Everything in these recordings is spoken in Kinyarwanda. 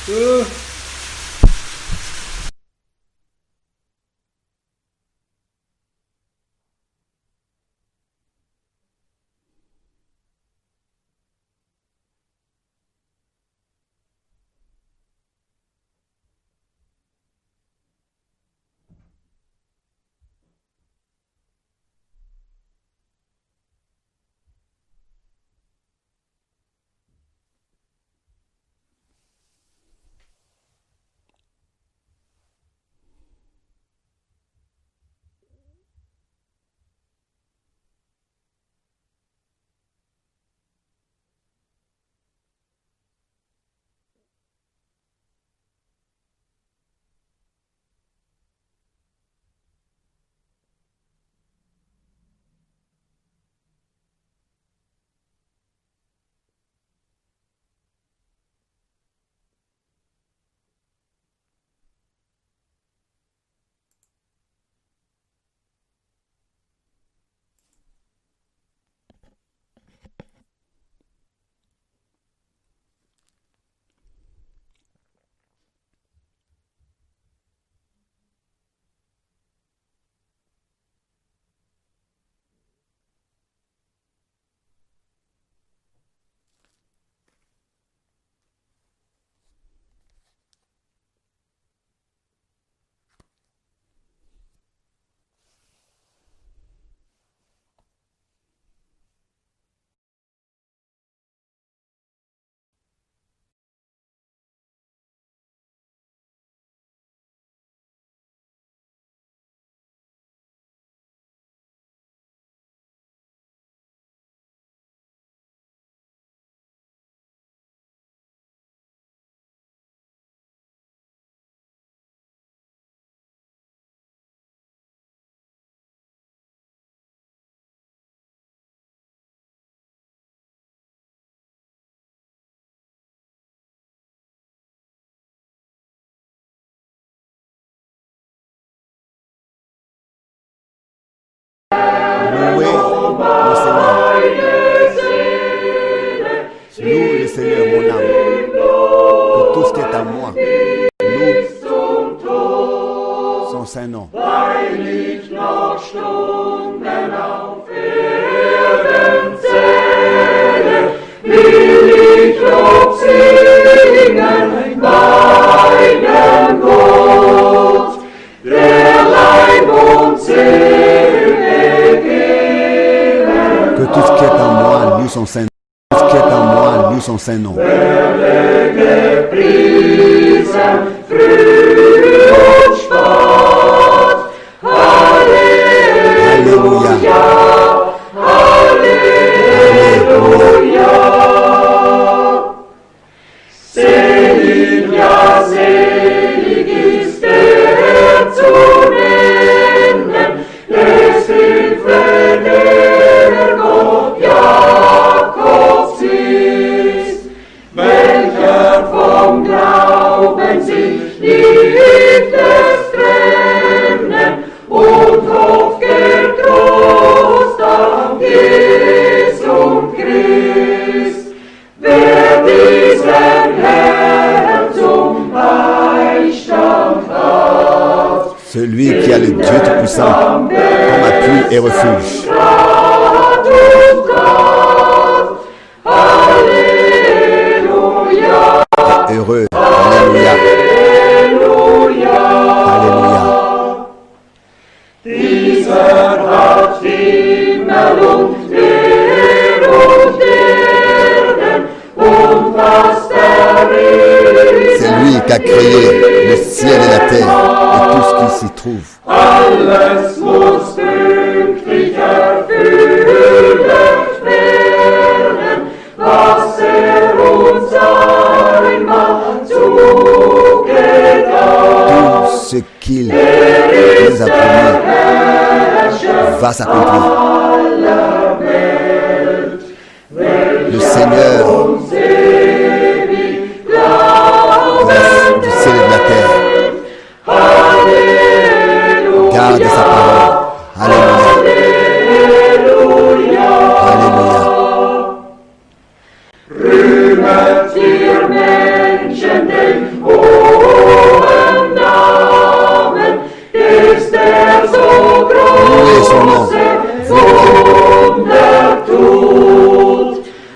Ooh. Loué le Seigneur. Je Loue le Seigneur, mon âme. Que tout ce qui est à moi loue son saint nom. Que tout ce qui est à moi loue son saint nom. Tout ce qui est à moi loue son saint nom. Alléluia. Alléluia. Celui qui a le Dieu Tout-Puissant comme appui et refuge. Heureux. Alléluia. Alléluia. C'est lui qui a créé le ciel et la terre et tout ce qui s'y trouve. Tout ce qu'il nous a promis va s'accomplir. Le Seigneur de la- du ciel et de la terre garde sa parole. Alléluia. Alléluia. Ihr Menschen, den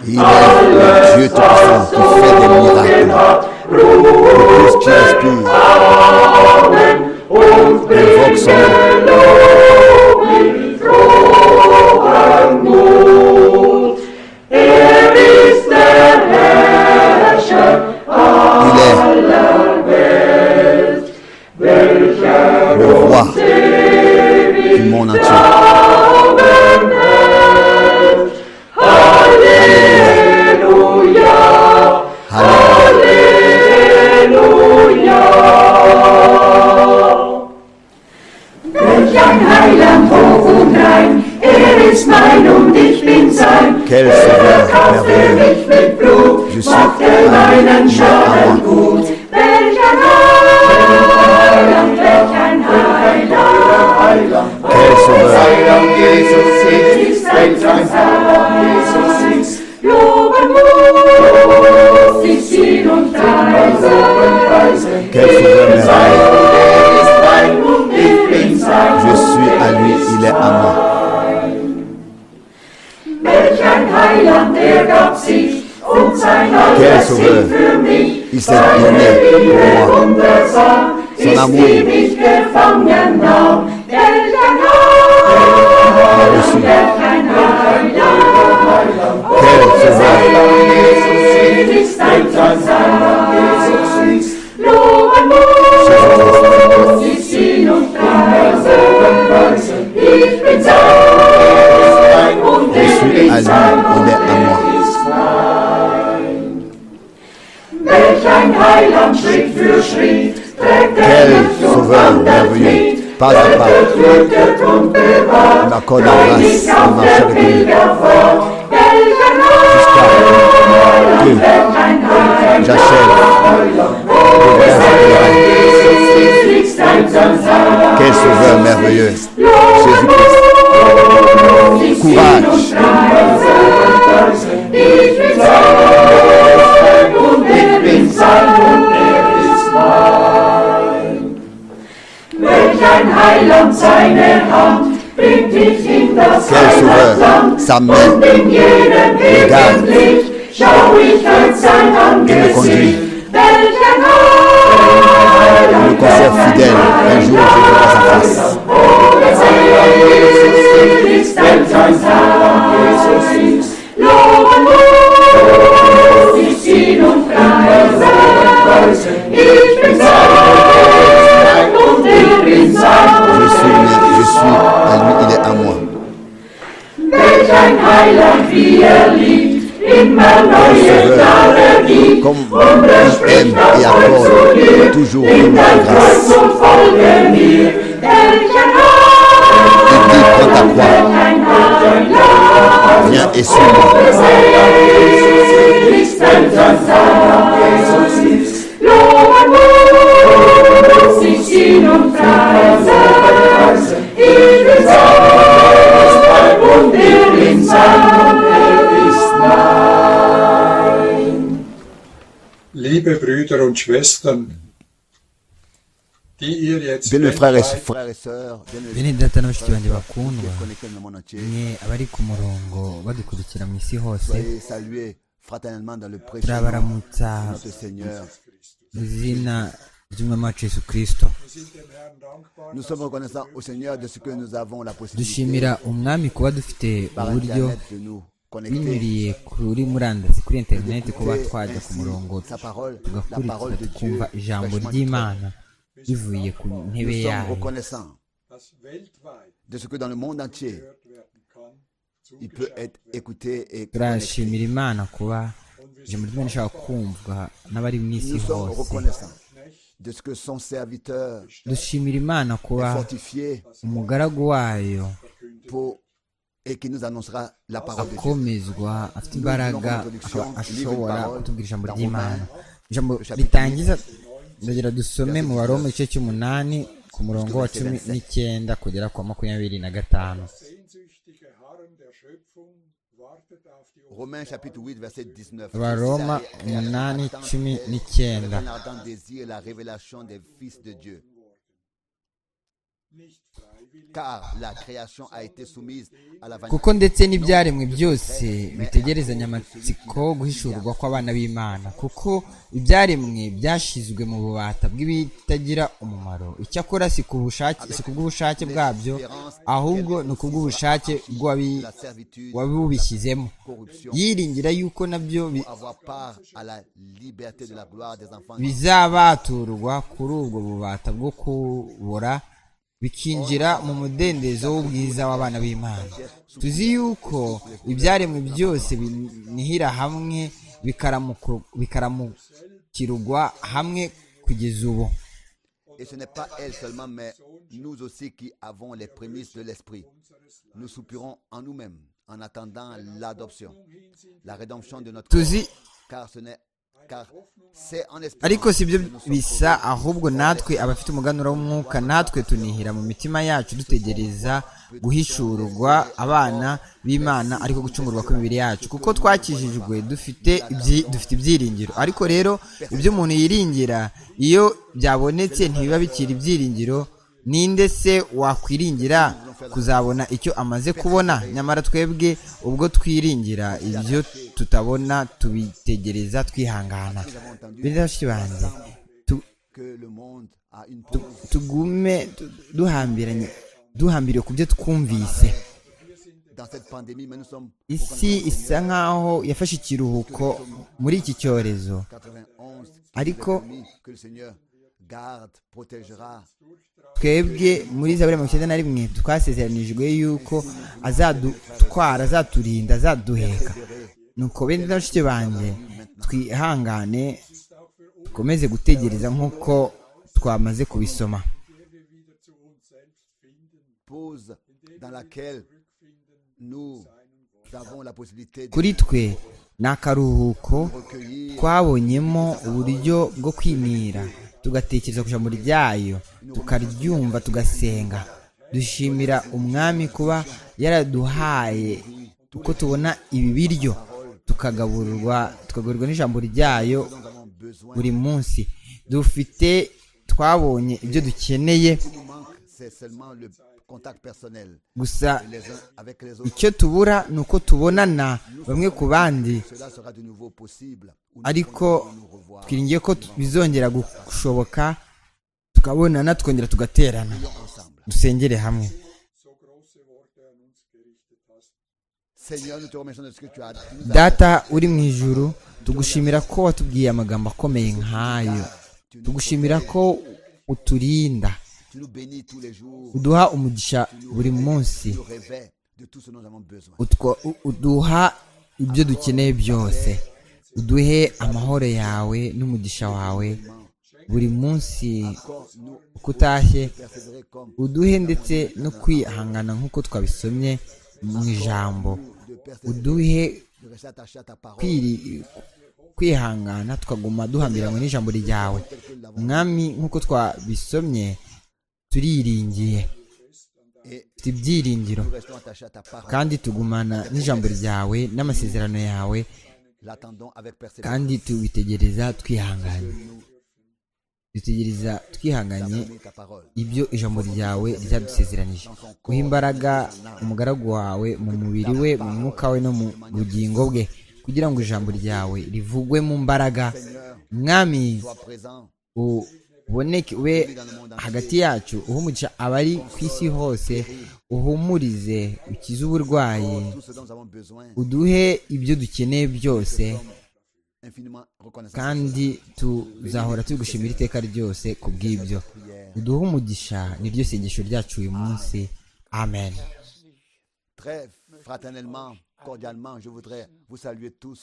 Il est le Dieu Tout-Puissant qui fait des miracles pour tous qui respirent. Invoque son nom. Il est le roi du monde entier. Halleluja. Welch ein Heiland hoch und rein, er ist mein und ich bin sein. Quel er Sauveur kaufte merveilleux. mich mit Blut, Je suis machte un meinen Dieu à Schaden moi. gut. Welch ein Heiland, welch ein Heiland, Quel sauveur. Heiland Jesus ist ist, ein welch ein Heiland Jesus ist, Loben muss ich ihn und preisen. Quel sauveur sein merveilleux. und er ist mein und ich bin sein. Je suis à lui, il est à moi. Welch ein Heiland, der gab sich und sein Quel Herz Sauveur. für mich. Il s'est donné pour moi. Wundersam Son ist, amour. die mich gefangen nahm. Welch ein Heiland, reçu. welch ein Heiland. Quel sauveur. Heiland Jesus Es ist, ist ein welch ein Heiland Jesus ist, Loben muss ich ihn und preisen. Ich bin sein mein und Je ich suis à lui, il bin est sein. à moi. Welch ein Heiland Schritt für Schritt trägt er Quel mich und Sauveur wandert merveilleux. mit, Pas à pas. tötet und bewahrt, Il m'accorde la grâce treibt mich de auf marcher der avec lui. Pilgerfahrt. Welch ein Jusqu'à Heiland, que welch ein Heiland, j'achève le verre de la vie. Jesus ist ein Sansar. Quel sauveur merveilleux. Jésus-Christ. Courage. Ich bin sein und er bin sein und er ist mein. Welch ein Heiland seine Hand bringt dich in das Quel Sauveur, Heimatland sa main, und in jedem Garde. Augenblick schau ich auf sein conduit. Angesicht. Welch ein Heiland, Il me conserve fidèle. Un jour, je verrai sa face. Je suis, né, je suis à lui, il est à moi. Comme il aime et accorde toujours une grâce. Il dit, prends ta croix, viens et suis-moi. Liebe Brüder und Schwestern, die ihr jetzt Bien, mes frères et weltweit frères et sœurs, bien, mes bene data na bashiki banjye qui bakundwa êtes connectés dans le monde entier, mwe abari ku murongo badukurikira mu isi hose soyez salués fraternellement dans le précieux nom turabaramutsa de notre Seigneur. mu izina ry'umwami wacu yesu kirisito Wir sind dem Herrn dankbar, Nous sommes reconnaissants au Seigneur de ce que nous avons la possibilité dushimira umwami kuba dufite par uburyo Internet de nous connecter. binyuriye kuri murandasi kuri interineti kuba d'écouter twajya ku ainsi murongo sa parole, la parole tugakurikira de tukumva Dieu ijambo fraîchement ry'imana bivuye ku ntebe Nous sommes yayo reconnaissants dass weltweit de ce que dans le monde entier, gehört werden kann, il peut zugeschaut être werden. écouté et connecté. turashimira imana kuba ijambo ry'imana rishobora kumvwa n'abari mu isi Nous sommes hose reconnaissants de ce que son serviteur dushimira imana est kuba fortifié umugaragu wayo pour et qui nous annoncera la parole de Dieu. akomezwa afite imbaraga asho- ashobora kutubwira ijambo ry'imana ijambo ritangiza ndagira dusome mu baroma igice cy'umunani ku murongo wa cumi n'icyenda kugera ku wa makumyabiri na gatanu Das sehnsüchtige Harren der Schöpfung wartet auf die Romains chapitre 8, verset 19. Varoma C'est ça, et- umunani, attend- cumi et- n'icyenda. avec un ardent désir, la révélation des fils de Dieu. nicht frei car la création a été soumise à la vanité. kuko ndetse n'ibyaremwe byose bitegerezanya amatsiko guhishurwa kw'abana b'imana kuko ibyaremwe byashizwe mu bubata bw'ibitagira umumaro icyakora si ku bushake si ku bw'ubushake bwabyo ahubwo ni ku bw'ubushake bw'uwabi- La servitude, wabubishyizemo corruption, yiringira yuko nabyo bi- avoir part à la liberté de la gloire des enfants. bizabaturwa kuri ubwo bubata bwo kubora bikinjira mu mudendezo w'ubwiza w'abana b'imana tuzi yuko ibyaremwe byose binihira hamwe bikaramuku- bikaramukirwa hamwe kugeza ubu Et ce n'est pas elle seulement, mais nous aussi qui avons les prémices de l'esprit. Nous soupirons en nous-mêmes en attendant l'adoption, la rédemption de notre tuzi corps, car ce n'est car c'est en esprit. ariko si byo bisa ahubwo natwe abafite umuganura w'umwuka natwe tunihira mu mitima yacu dutegereza guhishurwa abana b'imana ariko gucungurwa kw'imibiri yacu kuko twakijijwe dufite ibyi- dufite ibyiringiro ariko rero ibyo umuntu yiringira iyo byabonetse ntibiba bikiri ibyiringiro ninde se wakwiringira kuzabona icyo amaze kubona nyamara twebwe ubwo twiringira ibyo tutabona tubitegereza twihangana Beza bashiki banjye tu- que le monde a une pause tugume du- duhambiranye duhambiriwe ku byo twumvise dans cette pandémie, mais nous sommes au isi isa nkaho yafashe ikiruhuko muri iki cyorezo 91. Ariko- promis que le Seigneur garde, protégera twebwe muri zaburi mirongo icyenda na rimwe twasezeranijwe yuko azadutwara azaturinda azaduheka nuko bene na bashiki banjye twihangane dukomeze gutegereza nk'uko twamaze kubisoma pause dans laquelle nous avons la possibilité de kuri twe ni akaruhuko recueillir twabonyemo uburyo bwo kwimira tugatekereza ku ijambo ryayo tukaryumva tugasenga dushimira umwami kuba yaraduhaye uko tubona ibi biryo tukagaburirwa tukagaburirwa n'ijambo ryayo buri munsi dufite twabonye ibyo dukeneye ce qui manque, c'est seulement le contact personnel gusa les uns avec les autres. icyo tubura ni uko tubonana bamwe ku bandi Cela sera de nouveau possible ou ariko nous revoir. twiringiye ko tu- bizongera gushoboka tukabonana tukongera tugaterana dusengere hamwe so große Worte an uns gerichtet hast. Seigneur, nous te remercions de ce que tu as dit. data uri mu ijuru tugushimira ko watubwiye amagambo akomeye nk'ayo tugushimira ko uturinda Tu nous bénis tous les jours. uduha umugisha buri munsi Tu nous réveilles de tout ce dont nous avons besoin. utwo- u- uduha ibyo dukeneye byose uduhe amahoro yawe n'umugisha wawe buri munsi Encore nous uko utashye persévérer comme uduhe ndetse no kwihangana nk'uko twabisomye mu ijambo de persévérer, uduhe de rester attaché à ta parole. kwiri- kwihangana tukaguma duhambiranywe n'ijambo ryawe mwami nk'uko twabisomye turiringiye Et dufite ibyiringiro nous restons attachés à ta parole. kandi tugumana n'ijambo ryawe n'amasezerano yawe L'attendons avec persévérance. kandi tubitegereza twihanganye dutegereza twihanganye Donne ta parole. ibyo ijambo ryawe ryadusezeranije guha imbaraga umugaragu wawe mu mubiri we mu mwuka we no mu bugingo bwe kugira ngo ijambo ryawe rivugwe mu mbaraga mwami Sois présent uboneke ube hagati yacu uhumugisha abari ku isi hose uhumurize ukize uburwayi pour tout ce dont nous avons besoin. uduhe ibyo dukeneye byose Infiniment reconnaissant. kandi tuzahora tugushimira iteka ryose ku bw'ibyo uduhe umugisha niryo sengesho ryacu uyu munsi amen Très fraternellement, cordialement, je voudrais vous saluer tous.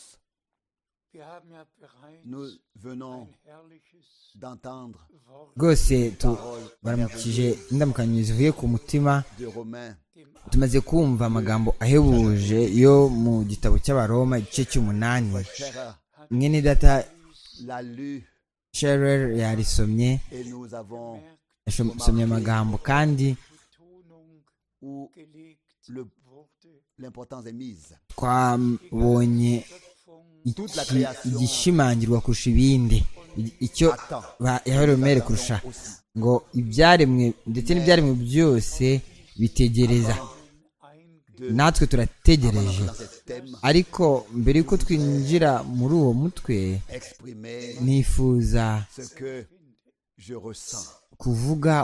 Wir haben ja bereits Nous venons ein herrliches d'entendre Wort rwose tu- baramukije indamukanyo zivuye ku mutima de Romains dem tumaze kumva amagambo ahebuje yo mu gitabo cy'abaroma igice cy'umunani cher mwene data l'a lu sherer yarisomye et nous avons yasomye amagambo kandi Betonung où gelegt le- wurde. l'importance est mise. twabonye Schöpfung iki- igishimangirwa kurusha ibindi I- icyo Attends. ba- yaheromere kurusha ngo ibyaremwe ndetse n'ibyaremwe byose bitegereza natwe turategereje dans ce thème ariko mbere y'uko twinjira muri uwo mutwe exprimer nifuza ce que je ressens kuvuga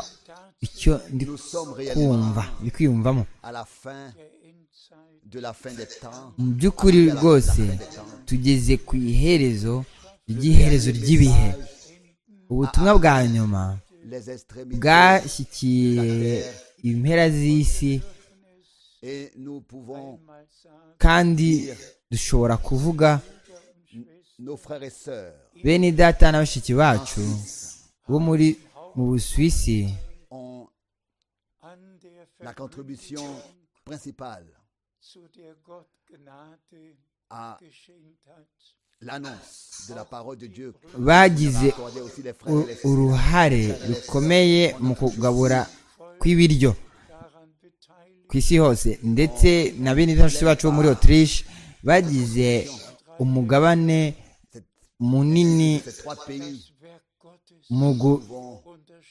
icyo ndi Nous sommes réellement kumva ndi kwiyumvamo à la fin de la fin des temps. mu by'ukuri rwose tugeze ku iherezo ry'iherezo ry'ibihe ubutumwa bwa nyuma Les extrémités bwashyikiye impera z'isi et nous pouvons, kandi dushobora kuvuga nos frères et sœurs, bene data na bashiki bacu bo muri mu busuwisi ont an der la contribution principale zu der Gott Gnade à geschenkt hat. l'annonce de la parole de Dieu. bagize Accordez aussi les frères et u- les sœurs. uruhare rukomeye mu kugabura kw'ibiryo Daran beteiligt ku isi hose ndetse na bene data bacu bo muri otirishe bagize umugabane munini Ces trois pays das Werk Gottes mu vont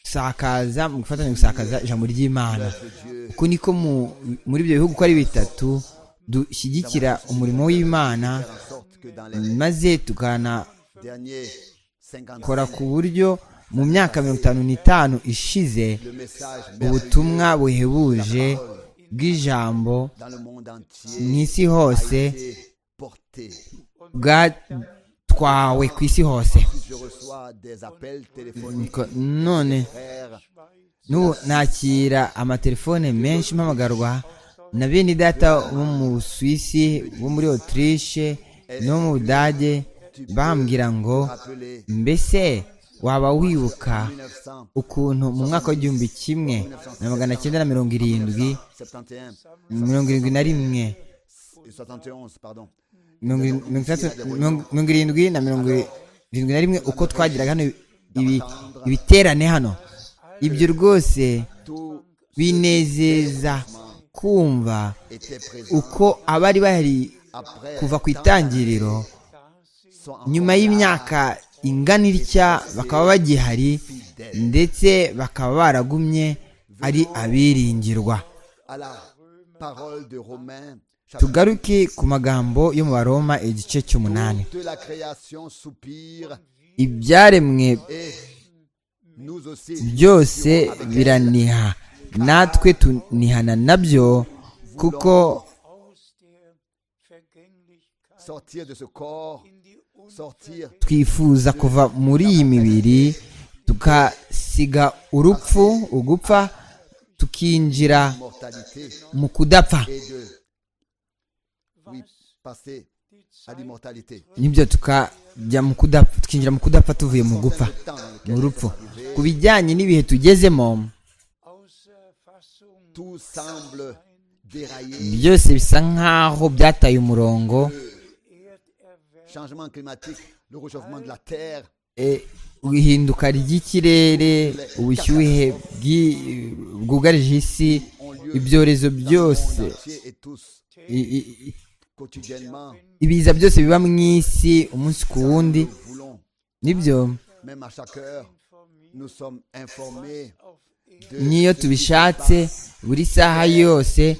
gusakaza mu gufatanya gusakaza ijambo ry'imana que Dieu uko niko mu- muri ibyo bihugu uko ari bitatu dushyigikira umurimo w'imana faire en sorte que dans les maze tukanakora derniers 50 ku buryo mu myaka mirongo itanu n'itanu ishize le message ubutumwa buhebuje bw'ijambo dans le monde mu entier isi hose est porté. bwatwawe ku isi hose Je reçois des appels téléphoniques, Nuko none frères, n'ubu nakira amatelefone menshi mpamagarwa na bene data bo mu busuwisi bo muri otirishe no mu budage bambwira ngo appelés mbese waba wibuka 1900. ukuntu mu mwaka w'igihumbi kimwe na magana cyenda na mirongo irindwi 71 mirongo irindwi na rimwe 71 pardon mirongo irindwi- mirongo itandatu mirongo- mirongo irindwi na mirongo irindwi na rimwe uko twagiraga hano ibi- ibiterane hano ibyo rwose tout binezeza kumva était présent uko abari bahari après kuva ku itangiriro sont nyuma encore y'imyaka ingana itya bakaba bagihari ndetse bakaba baragumye ari abiringirwa à la parole de Romains chapitre tugaruke ku magambo yo mu baroma igice cy'umunani de la création soupire ibyaremwe et nous aussi byose biraniha natwe tunihana nabyo kuko aus der Vergänglichkeit sortir de ce corps in die sortir twifuza kuva muri iyi mibiri tukasiga urupfu ugupfa tukinjira mortalité mu kudapfa et de oui passer à l'immortalité nibyo tukajya mu kudapfa tukinjira mu kudapfa tuvuye mu gupfa Le temps dans lequel mu rupfu ku bijyanye n'ibihe tugezemo außer Fassung tout semble dérailler byose bisa nk'aho byataye umurongo changement climatique le réchauffement de la terre E, ihinduka ry'ikirere ubushyuhe bw'i- bwugarije isi ibyorezo byose monde entier et tous i- i- i- quotidiennement ibiza byose biba mu isi umunsi ku wundi nous voulons nibyo même à chaque heure nous sommes informés de n'iyo ce qui tubishatse buri saha yose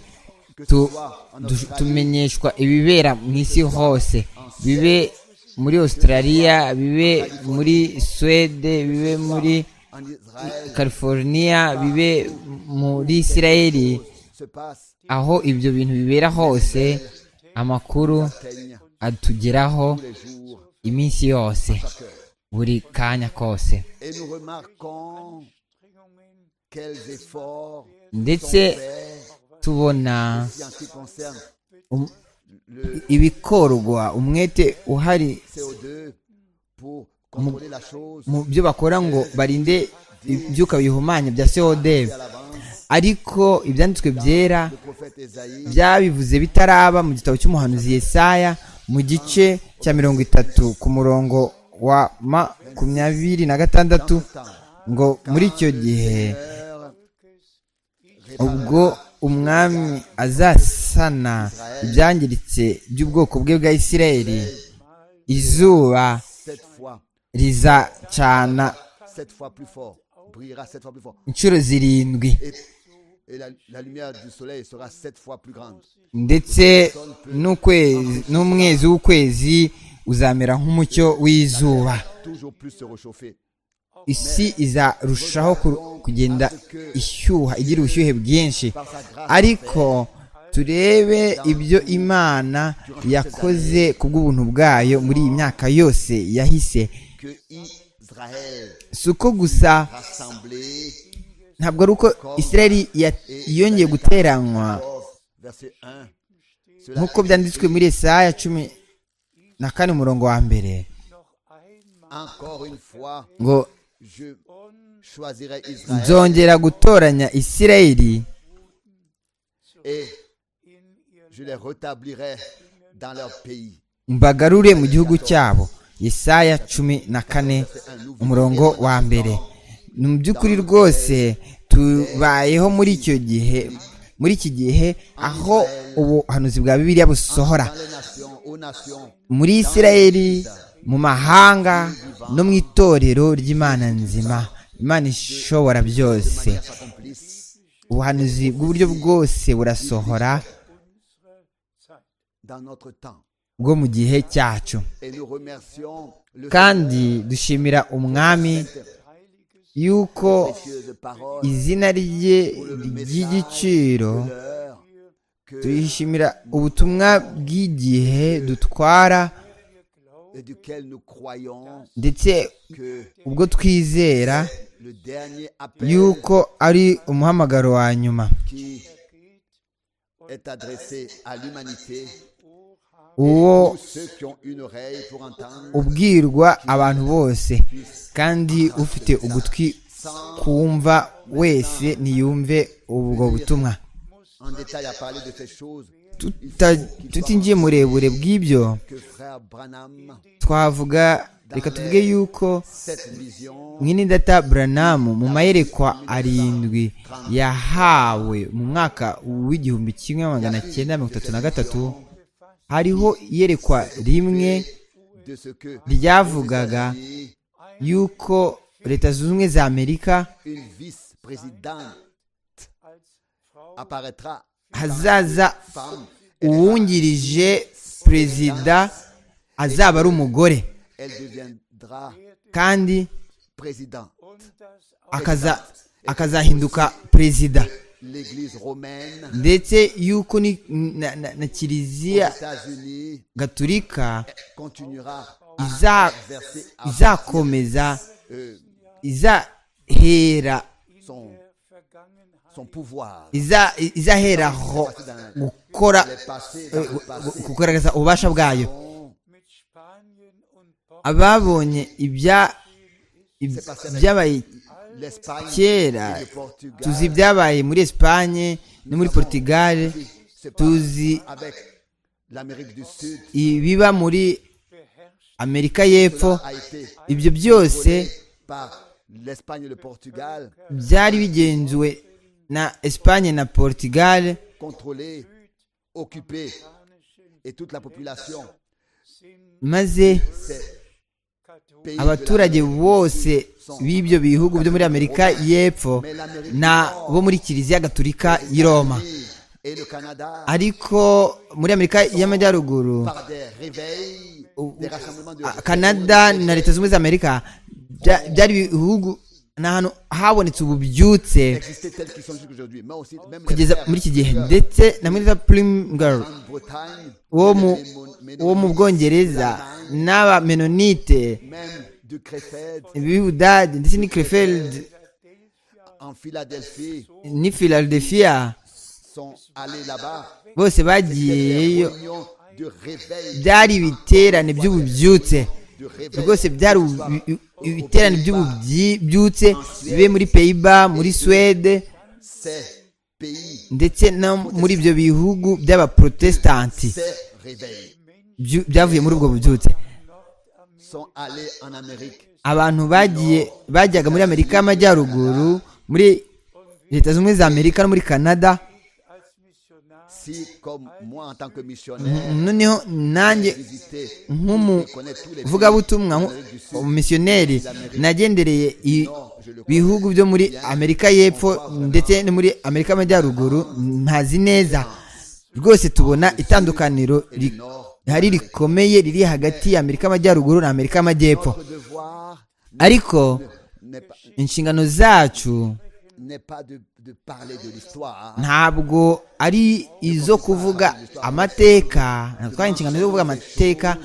que ce tu- soit en du- Australie, tumenyeshwa ibibera mu isi hose bibe muri australia bibe muri swede bibe muri en Israël, california bibe muri israeli se passe aho ibyo bintu bibera hose amakuru teigne atugeraho tous les jours iminsi yose buri kanya kose et nous remarquons quels efforts ndetse faits tubona en ce qui concerne um- le ibikorwa umwete uhari CO2 pour contrôler la chose mu byo bakora ngo barinde ibyuka bihumanya bya COD à l'avance. ariko ibyanditswe byera Le prophète Esaïe byabivuze bitaraba mu gitabo cy'umuhanuzi Yesaya mu gice cya mirongo itatu ku murongo wa makumyabiri na gatandatu ngo muri icyo gihe ubwo umwami azasana ibyangiritse by'ubwoko bwe bwa Isirayeli izuba sept fois, rizacana sept fois plus fort. brillera sept fois plus fort. inshuro zirindwi Et, et la, la lumière du soleil sera sept fois plus grande. ndetse n'ukwezi n'umwezi w'ukwezi uzamera nk'umucyo w'izuba Toujours plus se réchauffer. isi izarushaho ku- kugenda ishyuha igira ubushyuhe bwinshi ariko turebe ibyo imana yakoze ku bw'ubuntu bwayo muri iyi myaka yose yahise Que Israël si uko gusa rassemblé, ntabwo ari uko israeli ya- yongeye guteranywa verset 1. Cela nk'uko byanditswe muri esaya cumi na kane umurongo wa mbere encore une fois, ngo je choisirai Israël nzongera gutoranya israeli et je les rétablirai dans leur pays. mbagarure mu gihugu cyabo Yesaya cumi na kane umurongo wa mbere Ni mu by'ukuri rwose tubayeho muri icyo gihe muri iki gihe aho ubuhanuzi bwa bibiliya busohora Dans les nations, aux nations, muri isirayeli mu mahanga no mu itorero ry'imana nzima imana ishobora byose accomplissent ubuhanuzi bw'uburyo bwose burasohora dans notre temps. bwo mu gihe cyacu Et nous remercions le kandi dushimira umwami yuko Dieu de parole izina rye ry'igiciro l'heure que, tuyishimira ubutumwa bw'igihe dutwara et duquel nous croyons ndetse que ubwo twizera le dernier appel yuko ari umuhamagaro wa nyuma qui est adressé à l'humanité, uwo tous ceux qui ont une oreille pour entendre, ubwirwa abantu bose kandi ufite ugutwi kumva wese ntiyumve ubwo butumwa en détail à parler de ces choses, Tuta- tutinjiye murebure bw'ibyo que frère Branham, twavuga reka tuvuge yuko cette vision mwinidata buranamu mu mayerekwa arindwi yahawe mu mwaka w'igihumbi kimwe magana cyenda mirongo itatu na gatatu hariho iyerekwa rimwe de ce que ryavugaga dit yuko leta zunze ubumwe za amerika une vice-présidente apparaîtra hazaza femme. uwungirije perezida azaba ari umugore Elle deviendra kandi président. akaza akazahinduka perezida L'église romaine ndetse yuko ni- na, na, na aux kiliziya États-Unis gaturika continuera à iza- exercer à izakomeza euh, izahera son, son pouvoir. iza- izaheraho gukora eh, gu- gu- kugaragaza ububasha bwayo ababonye ibya ib- byabaye L'Espagne kera et le Portugal tuzi ibyabaye muri esipanye no muri portugal se passent tuzi avec l'Amérique du Sud ibiba muri amerika y'epfo a été ibyo byose par l'Espagne et le Portugal byari bigenzuwe na esipanye na portugal contrôlé, occupé et toute la population maze pays abaturage bose b'ibyo bihugu byo muri amerika y'epfo na bo muri kiliziya gaturika y'i roma et le Canada ariko muri amerika y'amajyaruguru par des réveils, des rassemblements de Ah, kanada na leta zunze ubumwe za amerika bya- byari ibihugu ni ahantu habonetse ububyutse existaient tels qu'ils sont jusqu'aujourd'hui, mais aussi même les kugeza frères muri iki gihe ndetse na muri primer en Bretagne, wo mu les Mémon- Ménonites, wo mu bwongereza n'abamenonite même du Crefeld b'ibudage ndetse n'i crefeld en Philadelphie n'i philadelphia sont allés là-bas. bose Des bagiyeyo réunions de réveil, byari ibiterane by'ububyutse de réveil. rwose byari ubu- ibi- ibiterane by'ububyutse bibe muri peyiba muri suwede Ces pays, ndetse no muri ibyo bihugu by'abaprotestanti ces réveils byu- byavuye muri ubwo bubyutse sont allés en Amérique abantu bagiye bajyaga muri amerika y'amajyaruguru muri leta zunze ubumwe za amerika no muri canada Si, comme moi, en tant que missionnaire, noneho nanjye visité, nk'umuvugabutumwa connais tous les pays de l'Amérique du Sud, umumisiyoneri nagendereye i- bihugu byo muri amerika y'epfo ndetse no muri amerika y'amajyaruguru ntazi neza rwose tubona itandukaniro ri- rihari rikomeye riri hagati ya amerika y'amajyaruguru na amerika y'amajyepfo Notre devoir ariko n'est pas, inshingano zacu n'est pas de, de parler de l'histoire, ntabwo ari izo kuvuga amateka ntabwo ari inshingano zo kuvuga amateka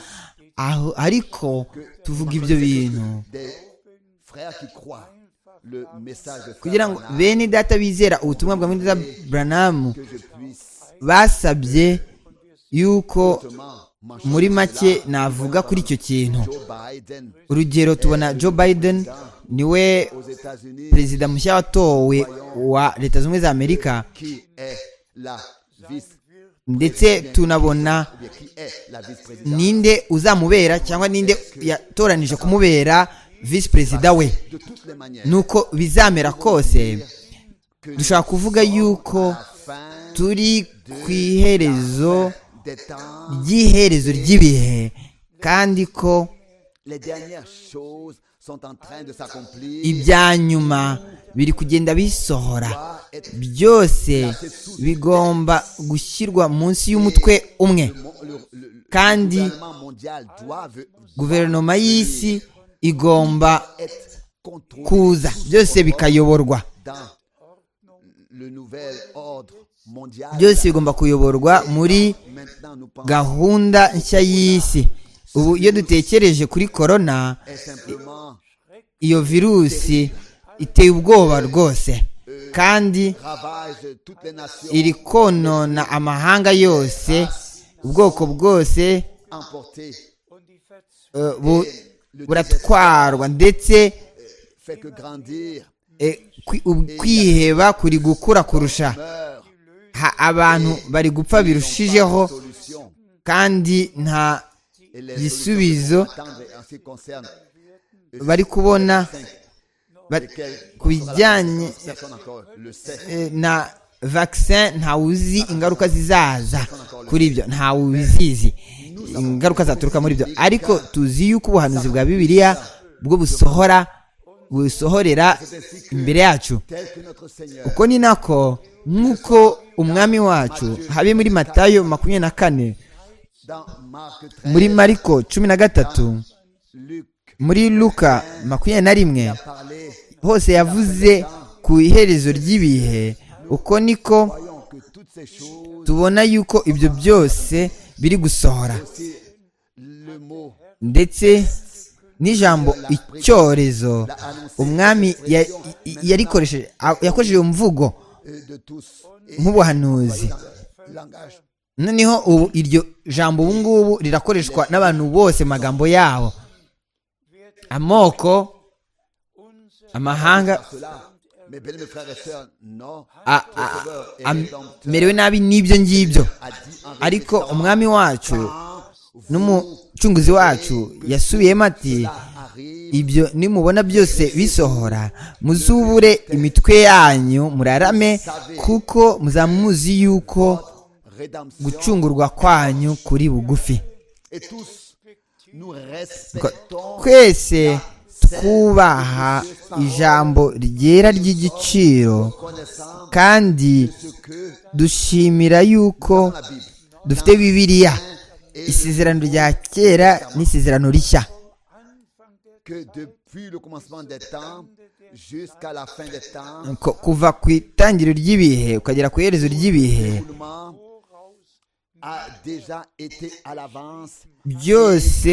aho ariko tuvuga ibyo bintu des frères qui croient le message de Frère kugira ngo Branham, bene data bizera ubutumwa bwa muri buranamu que je puisse basabye yuko justement m'en muri charger make de cela. navuga kuri icyo kintu Joe Biden urugero tubona joe biden niwe aux États-Unis perezida mushya watowe wa leta zunze ubumwe za amerika qui est la vice ndetse tunabona ou bien qui est la vice-présidente ninde uzamubera cyangwa ninde yatoranije kumubera visi perezida we de toutes les manières nuko bizamera kose que dushobora kuvuga yuko la fin turi ku iherezo des temps ry'iherezo ry'ibihe kandi ko les dernières choses sont en train de s'accomplir ibya nyuma biri kugenda bisohora Doit être- byose bigomba gushyirwa munsi y'umutwe umwe le mo- le- le- le kandi gouvernement mondial doit ve- guverinoma y'isi igomba être contrôlé kuza byose bikayoborwa dans le nouvel ordre mondial byose bigomba kuyoborwa muri maintenant nous pensons gahunda nshya y'isi ubu iyo dutekereje kuri korona est simplement iyo virusi iteye ubwoba rwose kandi ravage de toutes les nations iri konona amahanga yose ubwoko bwose emporté eh, bu- buratwarwa ndetse fait que grandir eh, kwi- ub- kwiheba kuri gukura kurusha meurt Ha- abantu bari gupfa birushijeho solution kandi nta et les igisubizo solutions qu'on attend en ce qui concerne bari kubona ba- lesquelles- ku bijyanye personne encore le sait Eh, na vaccine ntawe uzi ingaruka zizaza kuri ibyo ntawe ubizizi ingaruka zaturuka muri ibyo ariko tuzi yuko ubuhanuzi bwa bibiliya bwo busohora busohorera imbere yacu tel que notre Seigneur uko ni nako nk'uko umwami wacu habe muri matayo makumyabiri na kane dans Marc 13 muri mariko cumi na gatatu Luc muri luka makumyabiri na rimwe parlait hose yavuze ku iherezo ry'ibihe uko niko voyons que toutes ces choses tubona yuko ibyo byose biri gusohora c'est le mot ndetse n'ijambo icyorezo umwami ya- i- yarikoresheje a- yakoresheje iyo mvugo euh, de tous et nk'ubuhanuzi langage noneho ubu iryo jambo ubu ngubu rirakoreshwa n'abantu bose mu magambo yabo amoko amahanga cela mes bien mes frères et sœurs non a- a- am- merewe nabi n'ibyo ngibyo a dit en ariko résistant umwami wacu quand n'umucunguzi wacu yasubiyemo ati arrive ibyo nimubona byose bisohora muzubure imitwe yanyu murarame kuko muzamuzi yuko rédemption gucungurwa kwanyu kuri bugufi et tous nous Ko- respectons twese twubaha ijambo ryera ry'igiciro connaissant kandi ce que dushimira yuko la Bible dufite bibiliya isezerano rya kera n'isezerano rishya que depuis le commencement des temps jusqu'à la fin des temps Ko- kuva ku itangiriro ry'ibihe ukagera ku iherezo ry'ibihe le mouvement a déjà été à l'avance byose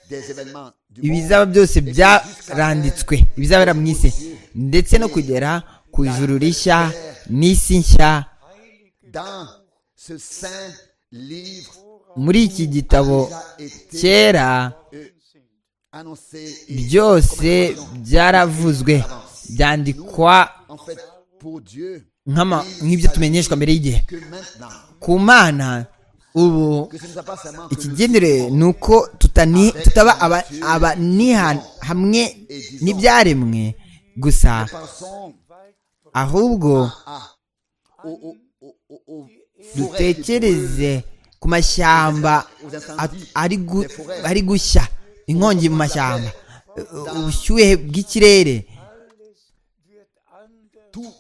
des événements du ibizaba byose byaranditswe ibizabera mu isi ndetse no kugera ku ijuru rishya n'isi nshya dans ce saint livre muri iki gitabo kera annoncé et byose byaravuzwe byandikwa en fait pour Dieu nk'ama- nk'ibyo tumenyeshwa mbere y'igihe que maintenant ku mana ubu que ce ne soit pas seulement que nous ikigendere ni uko tutani- tutaba aba- abaniha- hamwe n'ibyaremwe gusa pensons ahubwo à aux, aux, aux, aux, aux forêts qui brûlent, dutekereze ku mashyamba at- ari gu- ari gushya inkongi mu mashyamba ubushyuhe bw'ikirere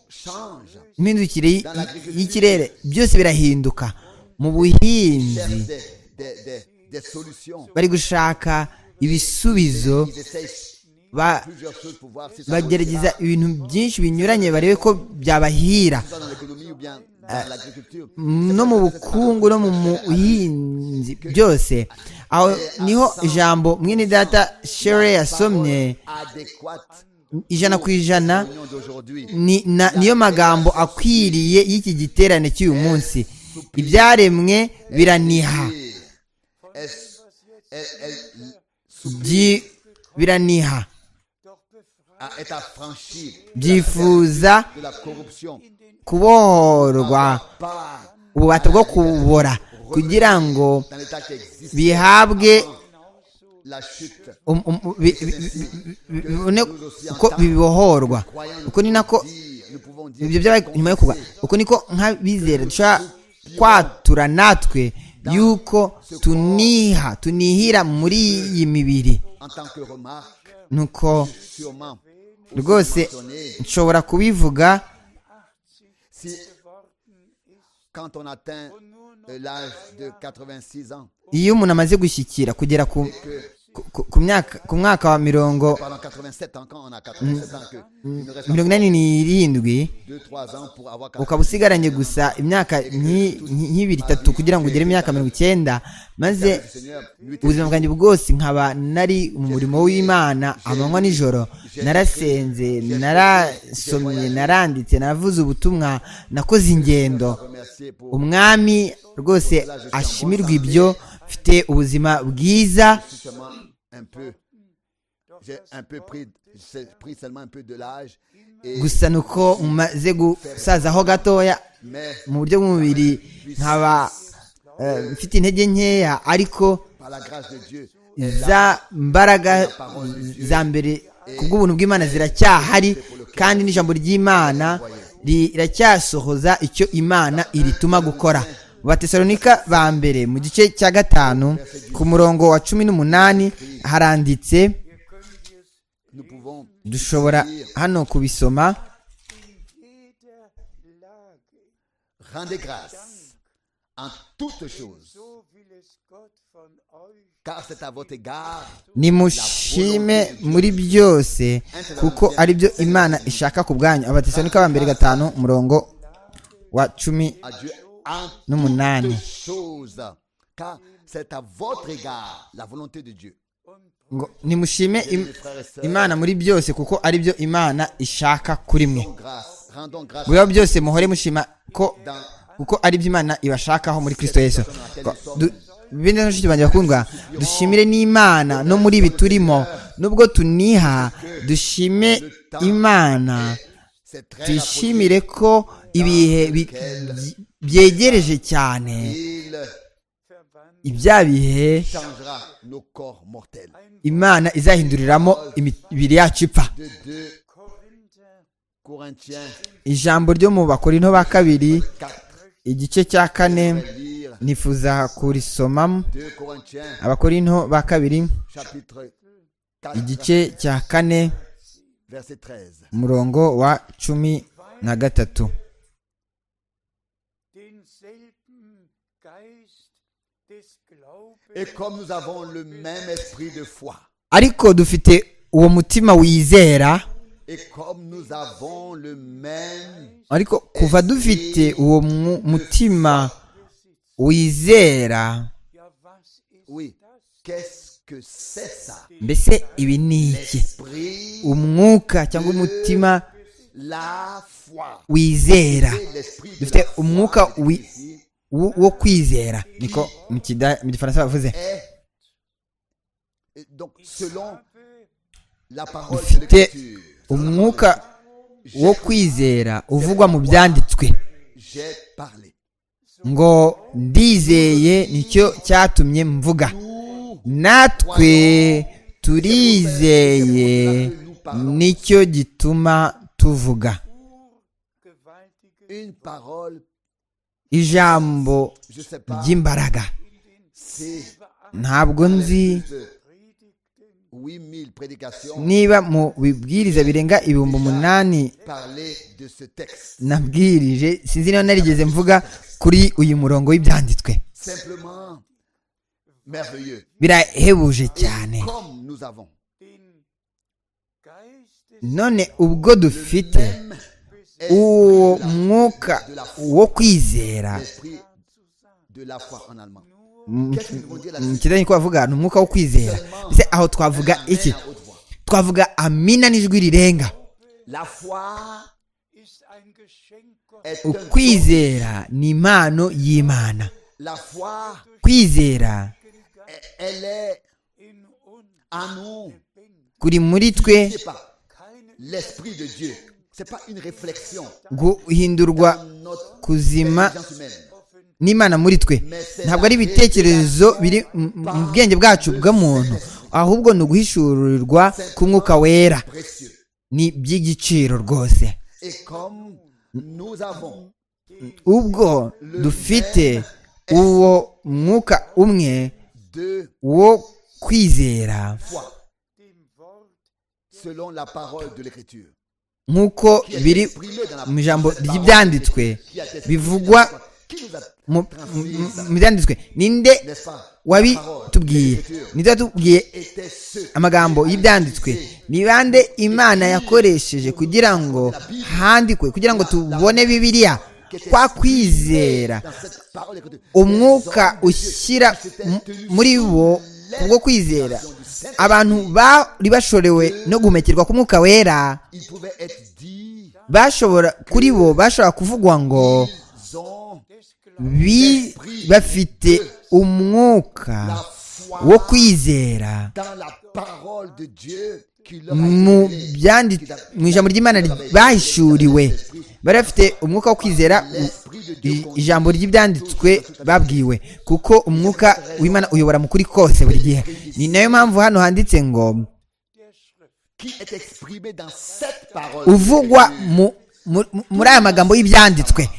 change. imihindukire y- y- y'ikirere byose birahinduka mu buhinzi Cherche des, des, des, des solutions. bari gushaka ibisubizo Ils essayent ba- plusieurs choses pour voir si ça bagerageza réussira, ibintu byinshi binyuranye barebe ko byabahira soit dans l'économie ou bien dans l'agriculture. no mu bukungu no mu buhinzi byose aho niho ijambo mwene data shere yasomye Adéquate ijana ku ijana à l'union d'aujourd'hui. ni- na- niyo magambo akwiriye y'iki giterane cy'uyu munsi ibyaremwe biraniha Et Elle, elle, elle Byi- biraniha a- est affranchie byifuza de la corruption kubohorwa par ububata bwo kubora kugira ngo dans l'état qui existe bihabwe la chute. um- um- bi- bi- bi- bi- bibone uko bibohorwa uko ni nako Dire, nous pouvons dire ibyo byabaye nyuma yo kuba uko niko nk'abizera dushobora kwatura natwe yuko tuniha tunihira muri iyi mibiri en tant que remarque, nuko sûrement, rwose nshobora kubivuga si quand on atteint euh, l'âge de 86 ans, iyo umuntu amaze gushyikira kugera ku, ku, ku- ku, myaka, ku mwaka wa mirongo pendant 87 ans, quand on a 87 ans, que, il nous reste mirongo inani n'irindwi 2-3 ans pour avoir 87 ukaba usigaranye gusa imyaka nki- nki- nk'ibiri itatu kugira ngo ugere imyaka mirongo icyenda maze ans. Seigneur, nuit et ubuzima bwanjye bwose nkaba nari mu murimo w'imana amanywa nijoro narasenze narasomye naranditse naravuze ubutumwa nakoze ingendo remercier pour umwami rwose ashimirwa ibyo mfite ubuzima bwiza justement un peu. J'ai un peu pris, j'ai pris seulement un peu de l'âge, et, gusa ni uko maze gusazaho gatoya mais mu buryo bw'umubiri nkaba eh, mfite intege nkeya ariko par la grâce de Dieu, za mbaraga za mbere kubw'ubuntu bw'imana ziracyahari kandi n'ijambo ry'imana riracyasohoza icyo imana irituma gukora batesalonika ba mbere mu gice cya gatanu ku murongo wa cumi n'umunani haranditse nous pouvons dushobora hano kubisoma rendre grâce en toutes choses, So will es Gott von euch. car c'est à votre égard nimushime muri byose kuko ari byo imana ishaka ku bwanyu abatesanika ba mbere gatanu umurongo wa cumi à Dieu en n'umunani toutes choses, car c'est à votre égard la volonté de Dieu. ngo nimushime im- imana muri byose kuko ari byo imana ishaka kuri mwe Grâce, rendons grâce mu biba byose muhore mushima ko kuko ari byo imana ibashakaho muri kristo yesu Ko- du- bene mushiki banjye bakundwa dushimire n'imana no muri ibi turimo nubwo tuniha dushime imana c'est très rapproché. twishimire ko ibihe bi- byegereje cyane Il ibya bihe changera nos corps mortels. imana izahinduriramo imibiri yacu ipfa De 2 Corinthiens ijambo ryo mu bakorinto ba kabiri 4, igice cya je kane vais lire nifuza kurisomamo 2 Corinthiens abakorinto ba kabiri chapitre igice 4, cya kane verset 13. umurongo wa cumi na gatatu denselben Geist des Et Glaubens comme nous avons le même esprit de foi, ariko dufite uwo mutima wizera et comme nous avons le même ariko kuva dufite uwo mu- mutima wizera Ja, was ist Oui. Qu'est-ce que c'est ça mbese ibi ni iki Esprit, umwuka cyangwa umutima la foi. wizera Et l'esprit de dufite la foi, umwuka c'est wi- ici, wo wo kwizera niko mu kida- mu gifaransa bavuze est- et donc selon la parole de dufite l'Écriture, umwuka wo kwizera uvugwa mu byanditswe j'ai parlé. ngo ndizeye nicyo cyatumye mvuga natwe turizeye nicyo gituma tuvuga gewaltige Une parole, ijambo je sais pas, ry'imbaraga c'est ntabwo nzi de- Predigten 8000 prédications niba mu bibwiriza birenga ibihumbi umunani parlaient de ce texte. nabwirije sinzi niba narigeze mvuga kuri uyu murongo w'ibyanditswe Simplement merveilleux. birahebuje cyane Comme nous avons den Geist des none ubwo dufite uwo mwuka wo kwizera l'esprit de la foi en allemand. mu Qu'est-ce que nous veut dire la suite kidani ko bavuga ni umwuka wo kwizera mbese aho twavuga iki Amen à haute voix. twavuga amina n'ijwi rirenga La foi ist ein Geschenk Gottes. est un don. ukwizera ni impano y'imana La foi, kwizera elle est in uns en nous. bin kuri muri twe C'est pas keine l'esprit de Dieu. C'est pas une réflexion guhindurwa dans notre kuzima intelligence humaine. n'imana muri twe ntabwo ari ibitekerezo biri mu- mu bwenge bwacu bw'umuntu ahubwo ni uguhishurirwa k'umwuka wera Précieux. ni iby'igiciro rwose Et comme nous avons ubwo dufite uwo mwuka umwe deux wo kwizera fois dem Wort selon la parole de l'Écriture, nk'uko qui est biri exprimée dans la- mu ijambo cette parole ry'ibyanditswe qui a été exprimée bivugwa dans la foi, qui nous a mu transmis mu- ça, mu byanditswe ninde n'est-ce pas? La parole de wabitubwiye l'Écriture ninde watubwiye était ce amagambo y'ibyanditswe ni bande imana yakoresheje kugira ngo handikwe kugira ngo tubone bibiliya kwa kwizera dans cette parole de l'Écriture. umwuka Les hommes de Dieu ushyira qui s'étaient mu- tenus muri sous bo kubwo kwizera abantu bari bashorewe no guhumekera k'umwuka wera Il pouvait être dit, bashobora kuri bo bashobora kuvugwa ngo ils ont des Glaubens bi- bafite umwuka la foi wo kwizera dans la parole de Dieu qui leur a mu été donnée. byandi- mu ijambo ry'imana bahishuriwe bari bafite umwuka wo kwizera i- ijambo ry'ibyanditswe babwiwe kuko umwuka w'imana uyobora mu kuri kose buri gihe ni nayo mpamvu hano handitse ngo der Schrift. qui est exprimé dans cette parole. uvugwa mu- mu- mu- muri aya magambo y'ibyanditswe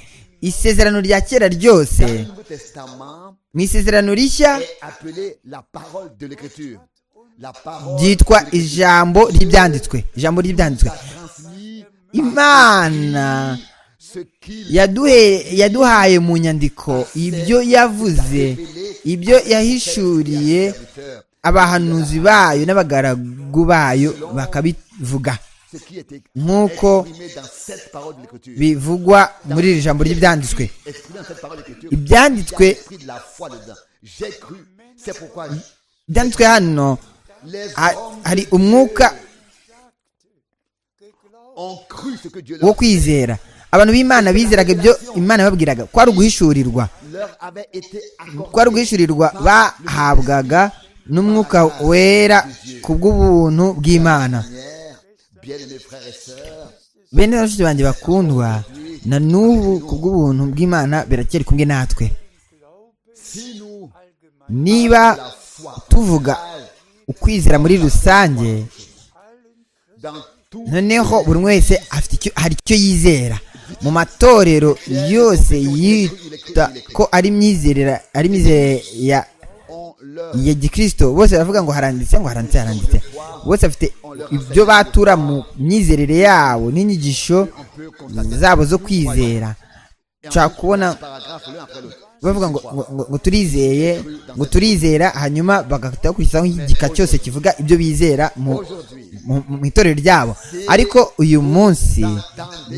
isezerano rya kera ryose Le Nouveau Testament mu isezerano rishya est appelé la parole de l'Écriture. La parole ryitwa de l'Écriture ijambo ry'ibyanditswe ijambo ry'ibyanditswe transmis imana ce qu'il yaduhe yaduhaye mu nyandiko ibyo yavuze ibyo yahishuriye serviteur, abahanuzi bayo n'abagaragu bayo bakabivuga ce qui est écrit- Nk'uko exprimé dans cette parole de l'Écriture. bivugwa muri iri jambo ry'ibyanditswe Exprimé dans cette parole de l'Écriture. Il Ibyanditswe- y a l'esprit de la foi dedans. J'ai cru. C'est pourquoi ibyanditswe hano les ha- hommes hari umwuka ont cru ce que Dieu wo leur, kwizera abantu b'imana bizeraga ibyo imana yababwiraga kwari uguhishurirwa leur avait été accordé. kwari uguhishurirwa bahabwaga n'umwuka wera ku bw'ubuntu bw'imana Seigneur, bien-aimés frères et sœurs, bene bashiki banjye bakundwa na n'ubu ku bw'ubuntu bw'imana birakeri kumwe natwe si nous, niba la foi, tuvuga ukwizera muri rusange dans tout, noneho buri umwe wese afite icyo hari icyo yizera mu matorero yose yita ko ari imyizerera ari imyizerere ya on leur ya gikristo bose baravuga ngo haranditse ngo haranditse haranditse bose bafite ibyo batura mu myizerere yabo n'inyigisho zabo zo kwizera nshaka kubona paragraphe l'un après l'autre. bavuga ngo, ngo, ngo, ngo turizeye ngo turizera hanyuma bagahita bakurikizaho igika cyose kivuga ibyo bizera mu, mu, mu itorero ryabo ariko uyu munsi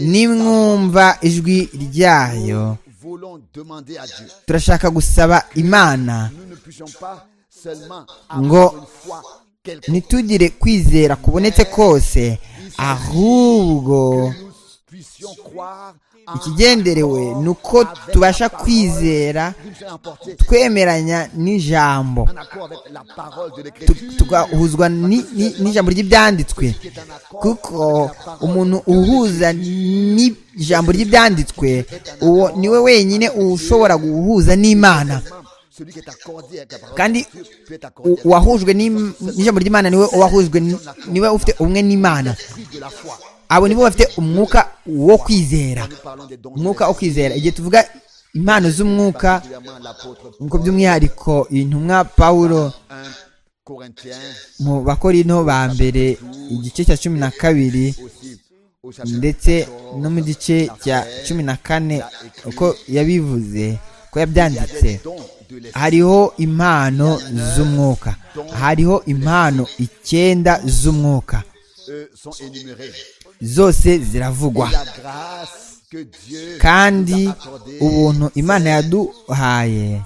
nimwumva ijwi ryayo Voulons demander à Dieu. turashaka gusaba imana Nous ne puissions pas seulement Ngo- avoir une foi quelconque. ntitugire kwizera kubonetse kose ahubwo Nous puissions croire en ikigenderewe ni uko tubasha kwizera une seule emportée, twemeranya n'ijambo en accord avec la parole de Tu- l'Écriture, tugahuzwa ni- ni- n'ijambo ry'ibyanditswe kuko umuntu uhuza n'ijambo ry'ibyanditswe uwo ni we wenyine ushobora guhuza n'imana celui qui est accordé avec la parole de kandi l'Écriture peut être accordé u- avec uwahujwe n'im- n'ijambo ry'imana niwe uwahujwe n- niwe ufite umwe n'imana l'esprit de la foi. abo nibo bafite umwuka wo kwizera Nous parlons des dons de umwuka wo kwizera igihe tuvuga impano z'umwuka particulièrement l'apôtre nkuko by'umwihariko intumwa pawulo un mu bakorino ba mbere igice cya cumi na kabiri ndetse no mu gice cya cumi na kane uko yabivuze ko yabyanditse hariho impano z'umwuka hariho impano icyenda z'umwuka zose ziravugwa kandi ubuntu imana yaduhaye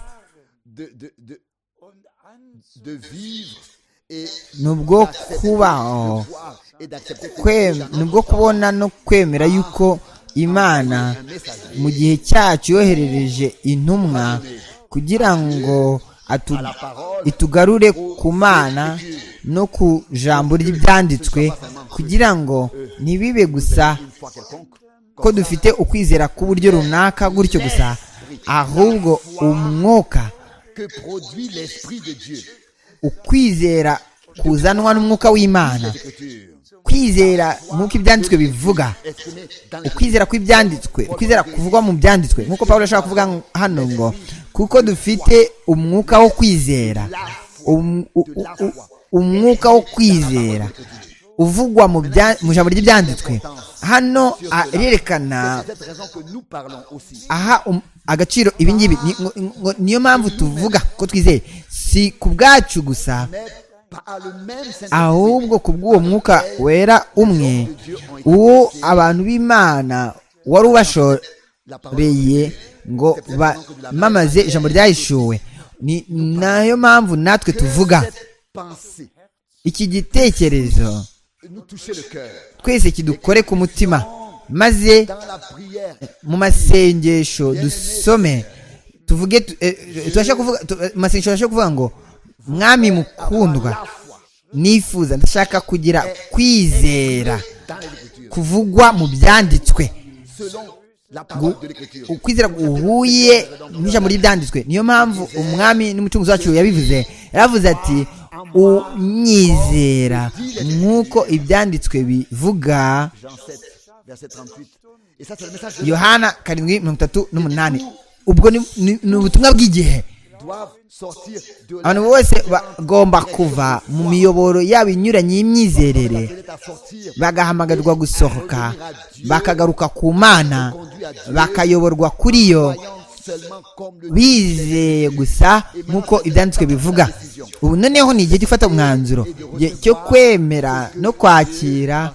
ni ubwo kubaho ni ubwo kubona no kwemera yuko imana mu gihe cyacu yoherereje intumwa kugira ngo itugarure ku mana no ku jambo ry'ibyanditswe kugira ngo ntibibe gusa ko dufite ukwizera k'uburyo runaka gutyo gusa ahubwo umwuka ukwizera kuzanwa n'umwuka w'imana kwizera nk'uko ibyanditswe bivuga ukwizera kw'ibyanditswe ukwizera kuvugwa mu byanditswe nk'uko paul ashobora kuvuga hano ngo kuko dufite umwuka wo kwizera umwuka wo kwizera uvugwa mu ijambo ry'ibyanditswe hano arerekana aha agaciro ibingibi niyo mpamvu tuvuga ko twizeye si ku bwacu gusa ahubwo ku bw'uwo mwuka wera umwe uwo abantu b'imana wari ubashoreye ngo bamamaze ijambo ryahishuwe ni nayo mpamvu natwe tuvuga iki gitekerezo twese kidukore ku mutima maze mu masengesho dusome tuvuge amasengesho turashobora kuvuga ngo mwami mukundwa nifuza ndashaka kugira kwizera kuvugwa mu byanditswe ukwizera guhuye n'ijambo ry'ibyanditswe niyo mpamvu umwami n'umucunguzi wacu yabivuze yaravuze ati unyizera nk'uko ibyanditswe bivuga yohana karindwi mirongo itatu n'umunani ubwo ni ubutumwa bw'igihe abantu bose bagomba kuva mu miyoboro yabo inyuranye y'imyizerere bagahamagarirwa gusohoka bakagaruka ku mana bakayoborwa kuri yo bizeye gusa nk'uko ibyanditswe bivuga ubu noneho ni igihe cyo gufata umwanzuro cyo kwemera no kwakira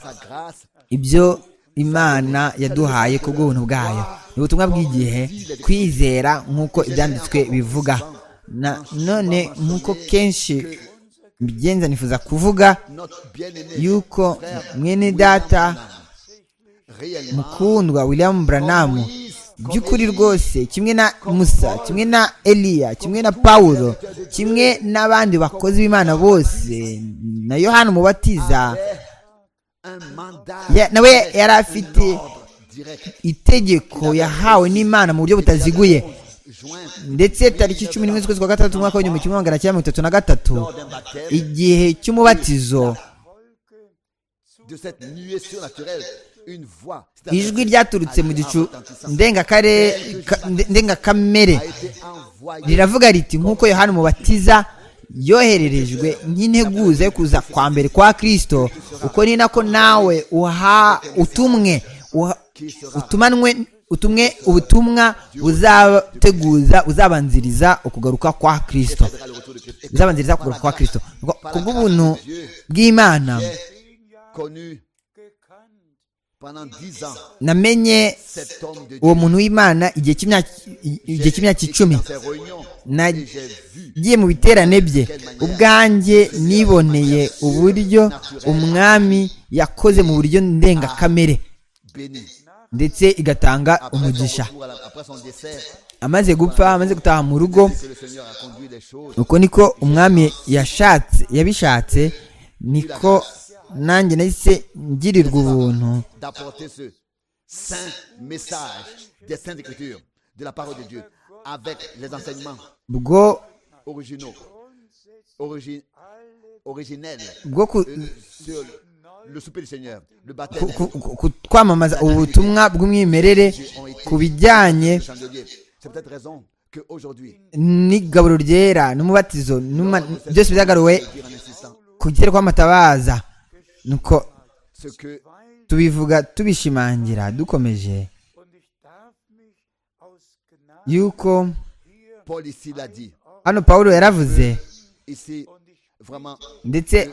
ibyo imana yaduhaye ku bw'ubuntu bwayo ni ubutumwa bw'igihe kwizera nk'uko ibyanditswe bivuga none nk'uko kenshi mbigenza nifuza kuvuga yuko mwene data mukundwa william buranamu by'ukuri rwose kimwe na musa kimwe na eliya kimwe na pawulo kimwe n'abandi bakozi b'imana bose na yohani umubatiza nawe yari afite itegeko yahawe n'imana mu buryo butaziguye ndetse tariki cumi n'imwe z'ukwezi kwa gatandatu umwaka w'igihumbi kimwe magana cyenda mirongo itatu na gatatu igihe cy'umubatizo ijwi ryaturutse mu gicu ndengakamere riravuga riti nk'uko yohani umubatiza yohererejwe nk'integuza yo kuza kwa mbere kwa kirisito uko ni nako nawe uha utumwe utumanwe utumwe ubutumwa buzateguza uzabanziriza ukugaruka kwa kirisito uzabanziriza ukugaruka kwa kirisito ku bw'ubuntu bw'imana namenye uwo muntu w'imana igihe cy'imyaka icumi nagiye mu biterane bye ubwanjye niboneye uburyo umwami yakoze mu buryo ndengakamere ndetse igatanga umugisha amaze gupfa amaze gutaha mu rugo uko niko umwami yashatse yabishatse niko nanjye nahise ngirirwa ubuntu bwo bwo kwamamaza ubutumwa bw'umwimerere ku bijyanye qu'aujourd'hui, n'igaburo ryera n'umubatizo n'uma- byose byagaruwe dire en insistant ku gitero kw'amatabaza nuko ce que tubivuga tubishimangira dukomeje Und ich darf mich aus Gnade yuko Paul ici l'a dit. hano paul yaravuze Ici, vraiment, ndetse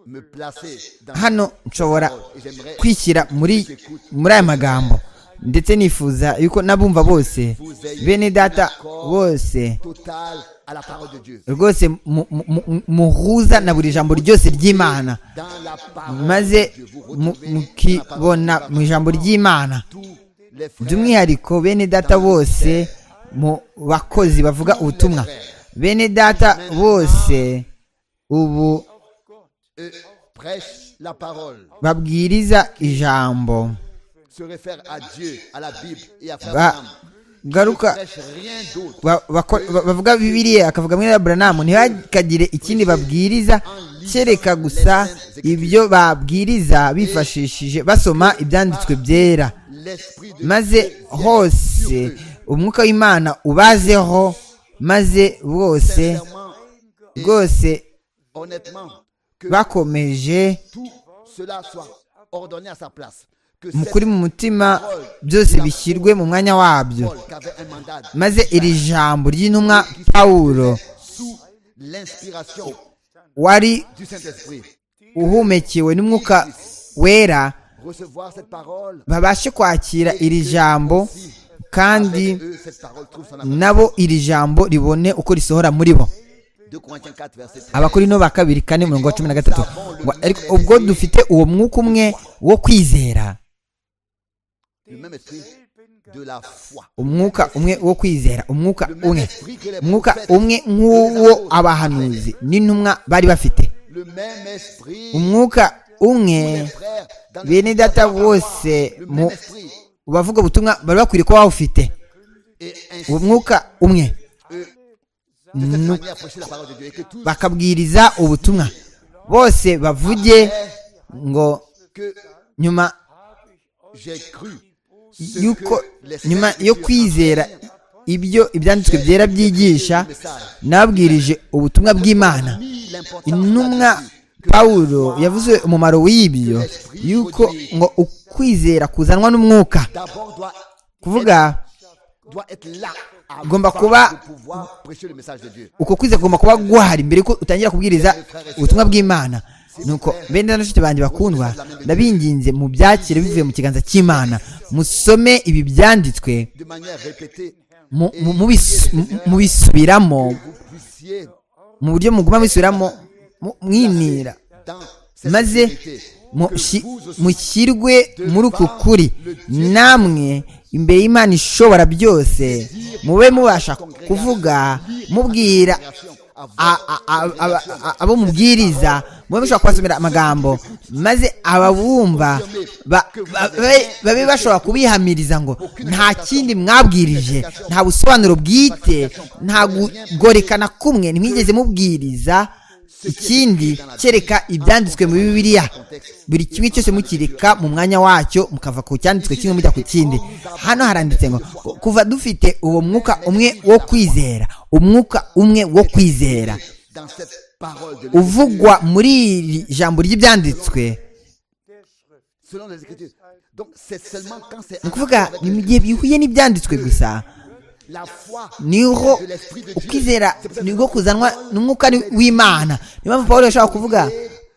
me placer dans hano nshobora Et j'aimerais kwishyira muri muri aya magambo ndetse nifuza yuko n'abumva bose bene data bose total à la parole de Dieu. rwose mu- mu- mu- muhuza na buri jambo ryose ry'imana Dans la parole maze de Dieu, vous retrouvez dans mu- la parole de mukibona Dieu, mu ijambo ry'imana tous les frères by'umwihariko bene data bose mu bakozi bavuga ubutumwa bene data bose ubu eux, prêchent la parole, babwiriza ijambo se réfèrent à Dieu, à la Bible et à Frère Ba- Branham. garuka Ils ne prêchent rien d'autre ba- bako- ba- bavuga bibiriya akavuga muri aburahamu ntihakagire ikindi babwiriza kereka gusa ibyo babwiriza bifashishije basoma ibyanditswe byera l'esprit de maze Dieu vient sur hose eux. umwuka w'imana ubazeho maze bose Sincèrement, rwose honnêtement, que bakomeje tout cela soit ordonné à sa place. Que mu cette kuri mu mutima byose bishyirwe mu mwanya wabyo Paul qui avait un mandat maze iri jambo ry'intumwa pawulo sous l'inspiration wari du Saint-Esprit, uhumekewe n'umwuka wera recevoir cette parole babashe kwakira iri jambo kandi Eux, cette parole trouve son appel. nabo iri jambo ribone uko risohora muri bo 2 Corinthiens 4, verset 13. abakorino ba kabiri kane mirongo cumi na gatatu Ngo, ariko ubwo dufite uwo mwuka umwe wo kwizera Le même esprit de la foi. umwuka umwe wo kwizera umwuka Le même umwe esprit que les umwuka prophètes. umwe nk'uwo abahanuzi n'intumwa bari bafite Le même esprit. umwuka Les umwe frères dans le bene data bose Le mu même esprit. bavuga ubutumwa bari bakwiriye kuba bawufite Et ainsi, uwo mwuka umwe de cette manière, prêcher la parole de Dieu. Et que tout bakabwiriza ubutumwa bose bavuge ngo ce que nyuma j'ai cru, ce yuko que les nyuma saints yo écrivent kwizera ibyo ibyanditswe byera byigisha nabwirije ubutumwa bw'imana mis l'importance intumwa là-dessus. pawulo yavuze umumaro w'ibyo yuko ngo ukwizera kuzanwa n'umwuka D'abord, doit, kuvuga doit être là Gomba avant kuba- de pouvoir prêcher le message de Dieu. uko kwizera kugomba kuba guhari mbere ko utangira kubwiriza ubutumwa bw'imana nuko bene na nshuti banjye bakundwa ndabinginze mu byakire bivuye mu kiganza cy'imana musome ibi byanditswe De manière répétée, mu- mu- mubis- mu- mubisubiramo vous puissiez, mu buryo muguma mubisubiramo mu- mwinira dans maze vérité, mu- que shi- vous aussi, mushyirwe muri uku kuri namwe imbere y'imana ishobora byose mube mubasha kuvuga mubwira a- a- a- a- a- abo mubwiriza mube mushobora kubasomera amagambo maze ababumva ba- ba- babe- babe bashobora kubihamiriza ngo nta kindi mwabwirije nta busobanuro bwite nta kugorekana kumwe ntimwigeze mubwiriza ikindi kereka ibyanditswe mu bibiliya buri kimwe cyose mukireka mu mwanya wacyo mukava ku cyanditswe kimwe mujya ku kindi hano haranditse ngo kuva dufite uwo mwuka umwe wo kwizera umwuka umwe wo kwizera dans cette parole de l'Écriture, uvugwa muri iri jambo ry'ibyanditswe selon les Écritures. Donc, c'est seulement quand c'est ni ukuvuga ni mu gihe bihuye n'ibyanditswe gusa la foi niho de l'Esprit de Dieu. ukwizera nibwo kuzanwa n'umwuka ni- w'imana niyo mpamvu paul yashobora kuvuga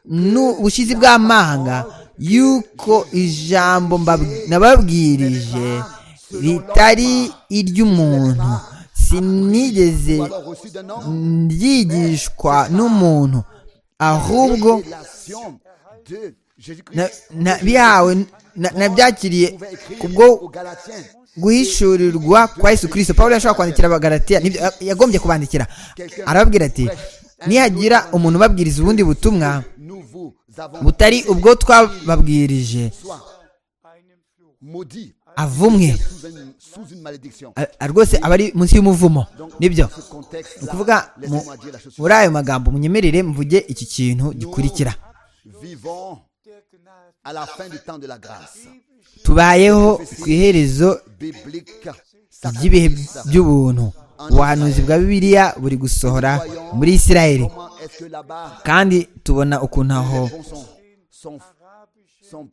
n'ubushizi bw'amanga yuko ijambo mbab- nababwirije ritari iry'umuntu sinigeze Ou alors reçu d'un homme, ryigishwa n'umuntu ahubwo révélation de Jésus-Christ. na- na- bihawe na- nabyakiriye pouvait écrire aux kubwo Galatiens. guhishurirwa kwa yesu kirisito paul yashobora kwandikira abagalatiya nibyo yagombye kubandikira arababwira ati nihagira umuntu ubabwiriza ubundi butumwa Nous vous avons butari ubwo twababwirije soit maudits avumwe sous une, sous une malédiction. a- a- rwose aba ari munsi y'umuvumo nibyo Dans ce ni contexte-là, ukuvuga mu- laissez-moi dire la chose muri suivante. ayo magambo munyemerere mvuge iki kintu gikurikira Vivons der Gnade à la fin du temps de la grâce tubayeho ku iherezo biblique by'ibihe by'ubuntu ubuhanuzi bwa bibiliya buri gusohora muri isirayeli Comment est-ce que là-bas, kandi tubona ukuntu aho les bons sont, sont, sont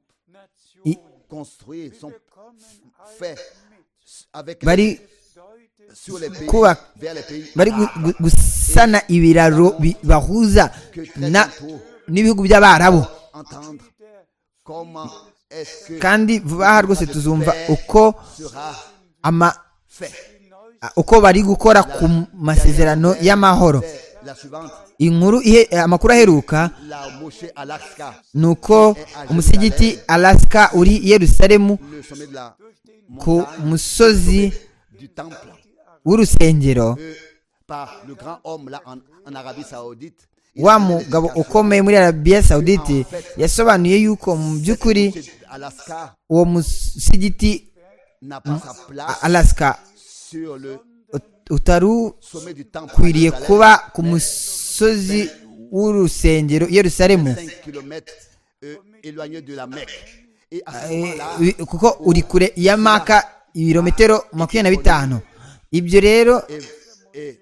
i- construits, sont faits avec bari sur les pays, kuba vers les pays bari gu- gu- gusana ibiraro bi- bibahuza na- n'ibihugu by'abarabu entendre comment est-ce que kandi vuba aha rwose tuzumva uko sera ama- fait. uko bari gukora ku masezerano y'amahoro C'est la suivante, inkuru ihe- amakuru aheruka la Moshe Alaska, ni uko umusigiti alasika uri i yerusalemu le sommet de la ku montagne musozi du temple, w'urusengero euh, par le grand homme là en, en Arabie Saoudite. Il a wa donné mugabo l'explication. ukomeye muri arabiya sawudite yasobanuye yuko mu by'ukuri Moshe Alaska uwo musigiti n'a pas sa place a- alasika sur le ut- utarukwiriye sommet du temple. à Jérusalem, kuba ku musozi w'urusengero i yerusalemu 5 km éloigné de la Mecque. Et à ce Eh, moment-là, wi- kuko uri kure ya maka ibirometero makumyabiri na bitanu ibyo rero et, et,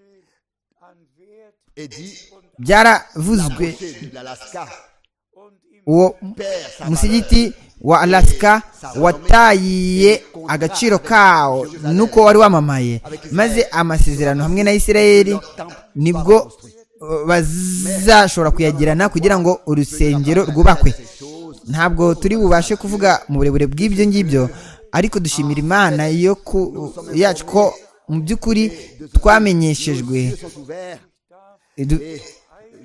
et dit la byaravuzwe montée de l'Alaska uwo perd sa umusigiti wa alaska watayiye agaciro kawo nuko wari wamamaye maze amasezerano hamwe na isirayeli nibwo uh, bazashobora kuyagirana kugira ngo urusengero rwubakwe ntabwo turi bubashe kuvuga mu burebure bw'ibyo ngibyo ariko dushimira imana yo ku- yacu ko mu by'ukuri twamenyeshejwe valeur. Dieu sont ouverts du- et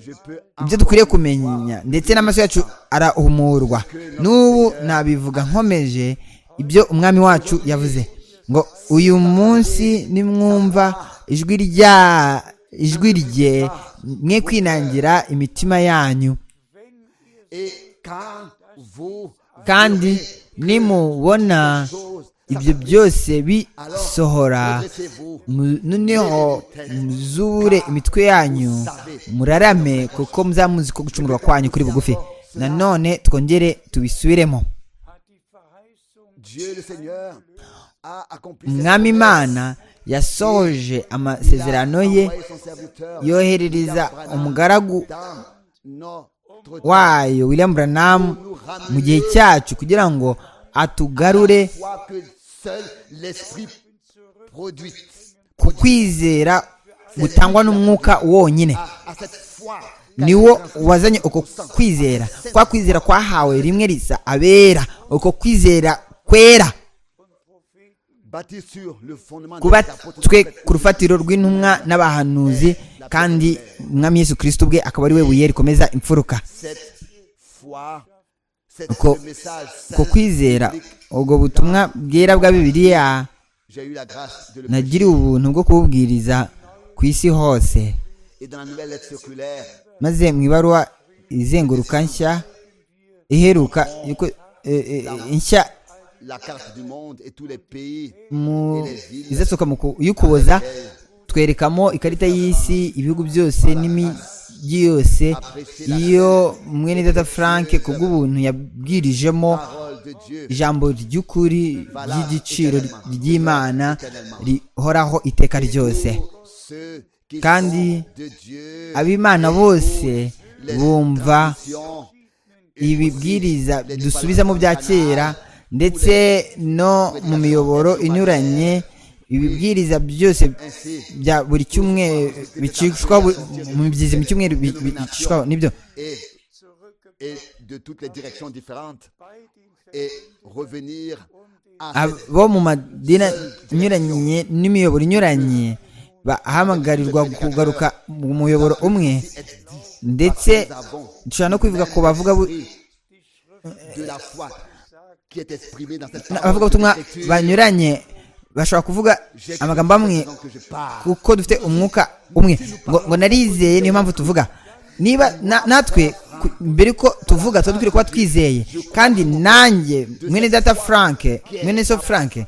je peux ibyo dukwiriye kumenya ndetse n'amaso yacu arahumurwa n'ubu nabivuga nkomeje ibyo umwami wacu yavuze ngo uyu munsi nimwumva ijwi rya ijwi rye mwe kwinangira imitima yanyu et quand vous kandi nimubona ibyo byose bisohora redressez-vous, mu- noneho muzure imitwe yanyu murarame kuko muzamuzi ko gucumurwa kwanyu kuri bugufi nanone twongere tubisubiremo Dieu le Seigneur a accompli ses umwami promesses. imana yasohoje amasezerano ye Envoyé son serviteur, yoherereza William umugaragu Branham, dans notre temps. wayo william branham mu gihe cyacu kugira ngo atugarure Foi que seul l'esprit produit ku kwizera gutangwa n'umwuka wonyine à, à cette foi niwo wazanye uko kwizera kwa kwizera kwahawe rimwe risa abera uko kwizera kwera bâtie sur le fondement des apôtres kubatswe ku rufatiro rw'intumwa n'abahanuzi kandi umwami yesu kirisito ubwe akaba ari we buye rikomeza imfuruka cette foi cette Ko- ce message ku saint, kwizera ubwo butumwa bwera bwa bibiliya j'ai eu la grâce de le nagiriwe ubuntu bwo kububwiriza ku isi hose et dans la nouvelle lettre circulaire maze mu ibaruwa izenguruka nshya iheruka yuko- eh, eh, nshya la carte du monde et tous les pays mu izasohoka mu ku- y'ukuboza twerekamo ikarita y'isi ibihugu byose n'imijyi yose iyo mwene data frank ku bw'ubuntu yabwirijemo parole de Dieu ijambo ry'ukuri ry'igiciro ry'imana rihoraho iteka ryose ceux qui Kandi sont de Dieu ab'imana bose bumva traditions, ibibwiriza dusubizamo bya kera ndetse no mu miyoboro inyuranye ibibwiriza byose bya buri cyumweru bicishwa bu- mu byizi mu cyumweru bi- bicishwa nibyo et, et de toutes les directions différentes et revenir à cette abo mu madini anyuranye n'imiyoboro inyuranye bahamagarirwa kugaruka mu muyoboro umwe être dit ndetse nous avons dushobora no kubivuga ku bavuga bu- pris de la foi qui est exprimée dans cette parole abavugabutumwa de l'Écriture. banyuranye bashobora kuvuga J'ai amagambo amwe l'impression que je parle. kuko dufite umwuka umwe ngo, ngo narizeye niyo mpamvu tuvuga niba na- natwe ku- mbere ko tuvuga tuba dukwiriye kuba twizeye kandi nanjye mwene data frank mwene so frank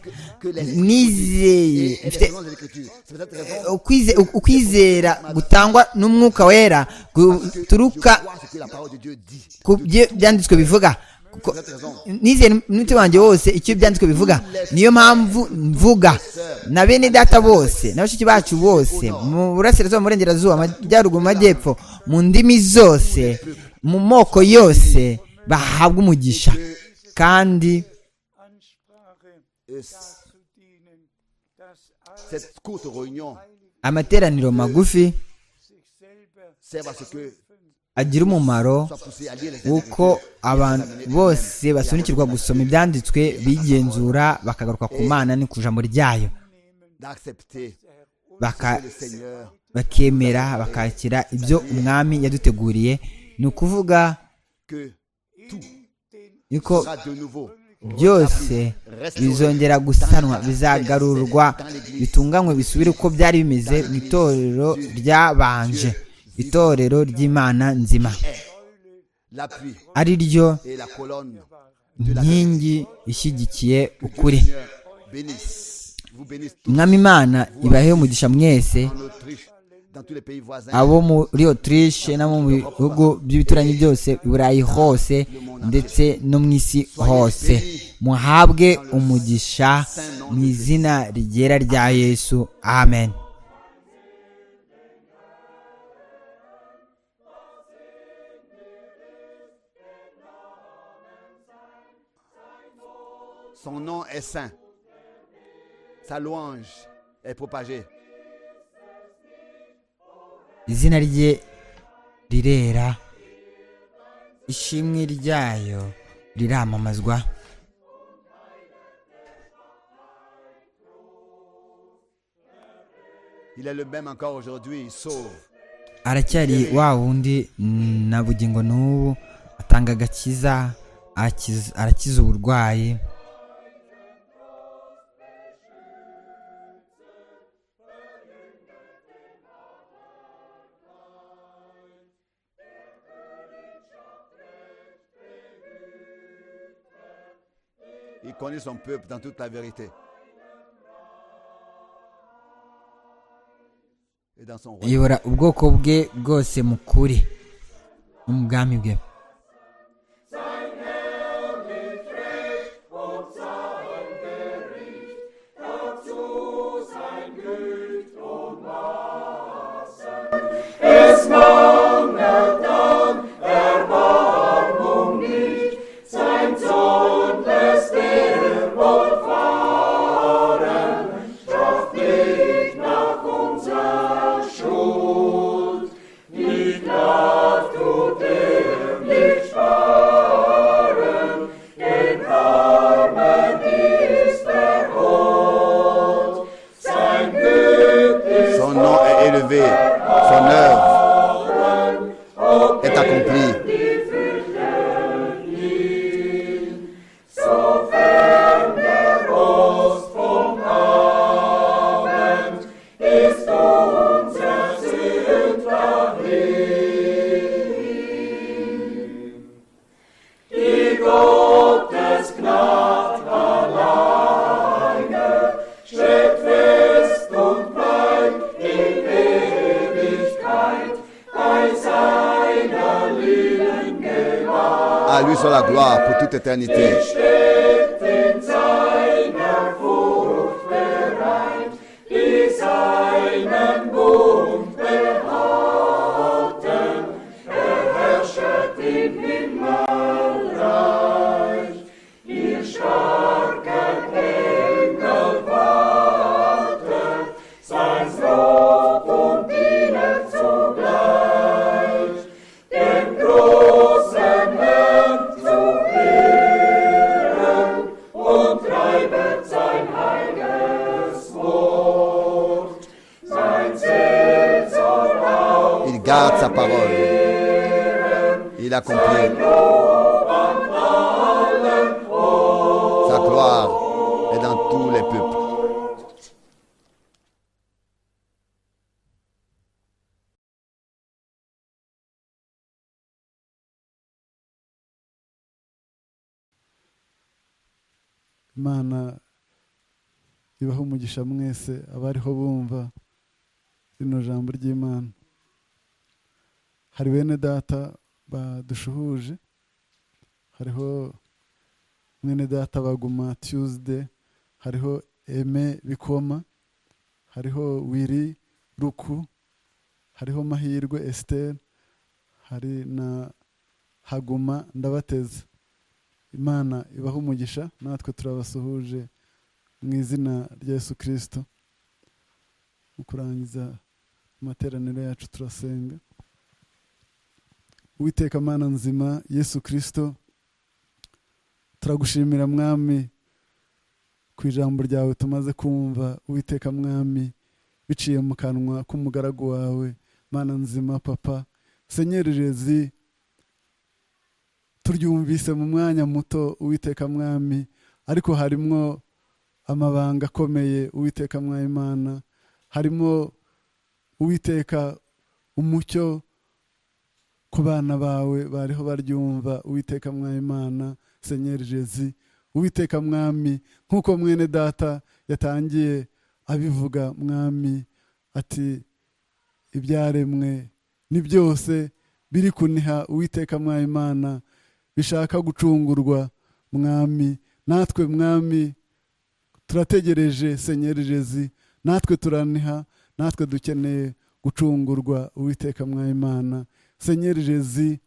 nizeye Et les mfite raisons de l'Écriture. C'est pour cette raison ukwize- ukwizera gutangwa n'umwuka wera que je guturuka vois ce que la parole de Dieu dit. ku byo byanditswe bivuga kuko Vous êtes raison. nizere n'umutima wanjye wose icyo ibyanditswe bivuga niyo mpamvu mvuga na bene data bose na bashiki bacu bose mu burasirazuba mu burengerazuba amajyaruguru mu majyepfo mu ndimi zose mu moko yose bahabwa umugisha kandi Ansprache Es- zu dienen, dass alle Cette courte réunion amateraniro magufi sich selber sert à ce que agira umumaro soit poussé à lire les uko abantu bose basunikirwa gusoma ibyanditswe bigenzura bakagaruka ku mana no ku ijambo ryayo d'accepter baka- le Seigneur bakemera bakakira ibyo umwami yaduteguriye ni ukuvuga que tout yuko sera de nouveau byose bizongera gusanwa bizagarurwa bitunganywe bisubire uko byari bimeze mu itorero ryabanje itorero ry'imana nzima l'appui ari ryo et la colonne. nkingi ishyigikiye ukuri Seigneur, bénisse, vous bénisse tous umwami imana ibahe umugisha mwese en Autriche, dans tous les pays voisins. abo muri otirishe no mu bihugu by'ibituranyi byose i burayi hose ndetse no mu isi hose muhabwe umugisha mu izina rigera rya yesu amen Son nom est saint. Sa louange est propagée izina rye rirera ishimwe ryayo riramamazwa Il est le même encore aujourd'hui, il sauve. aracyari wa wundi mm, na bugingo n'ubu atanga agakiza arakiza- arakiza uburwayi Il connaît son peuple dans toute la vérité. Et dans son royaume. ayobora ubwoko bwe bwose mu kuri no mu bwami bwe Son nom est élevé, son œuvre est accomplie. À lui soit la gloire pour toute éternité. Il garde sa parole. Il accomplit. Sa gloire est dans tous les peuples. imana ibaha umugisha mwese abariho bumva rino jambo ry'imana hari bene data badushuhuje hariho mwene data baguma tuesday hariho eme bikoma hariho wiri ruku hariho mahirwe esiteri hari na haguma ndabateza imana ibaha umugisha natwe turabasuhuje mu izina rya yesu kirisito mu kurangiza amateraniro yacu turasenga uwiteka mana nzima yesu kirisito turagushimira mwami ku ijambo ryawe tumaze kumva uwiteka mwami biciye mu kanwa k'umugaragu wawe mana nzima papa senyererezi turyumvise mu mwanya muto uwiteka mwami ariko harimo amabanga akomeye uwiteka mwayimana harimo uwiteka umucyo ku bana bawe bariho baryumva uwiteka mwayimana senyeri jezi uwiteka mwami nk'uko mwene data yatangiye abivuga mwami ati ibyaremwe ni byose biri kuniha uwiteka mwayimana bishaka gucungurwa mwami natwe mwami turategereje senyeri jezi natwe turaniha natwe dukeneye gucungurwa uwiteka mwayimana senyeri jezi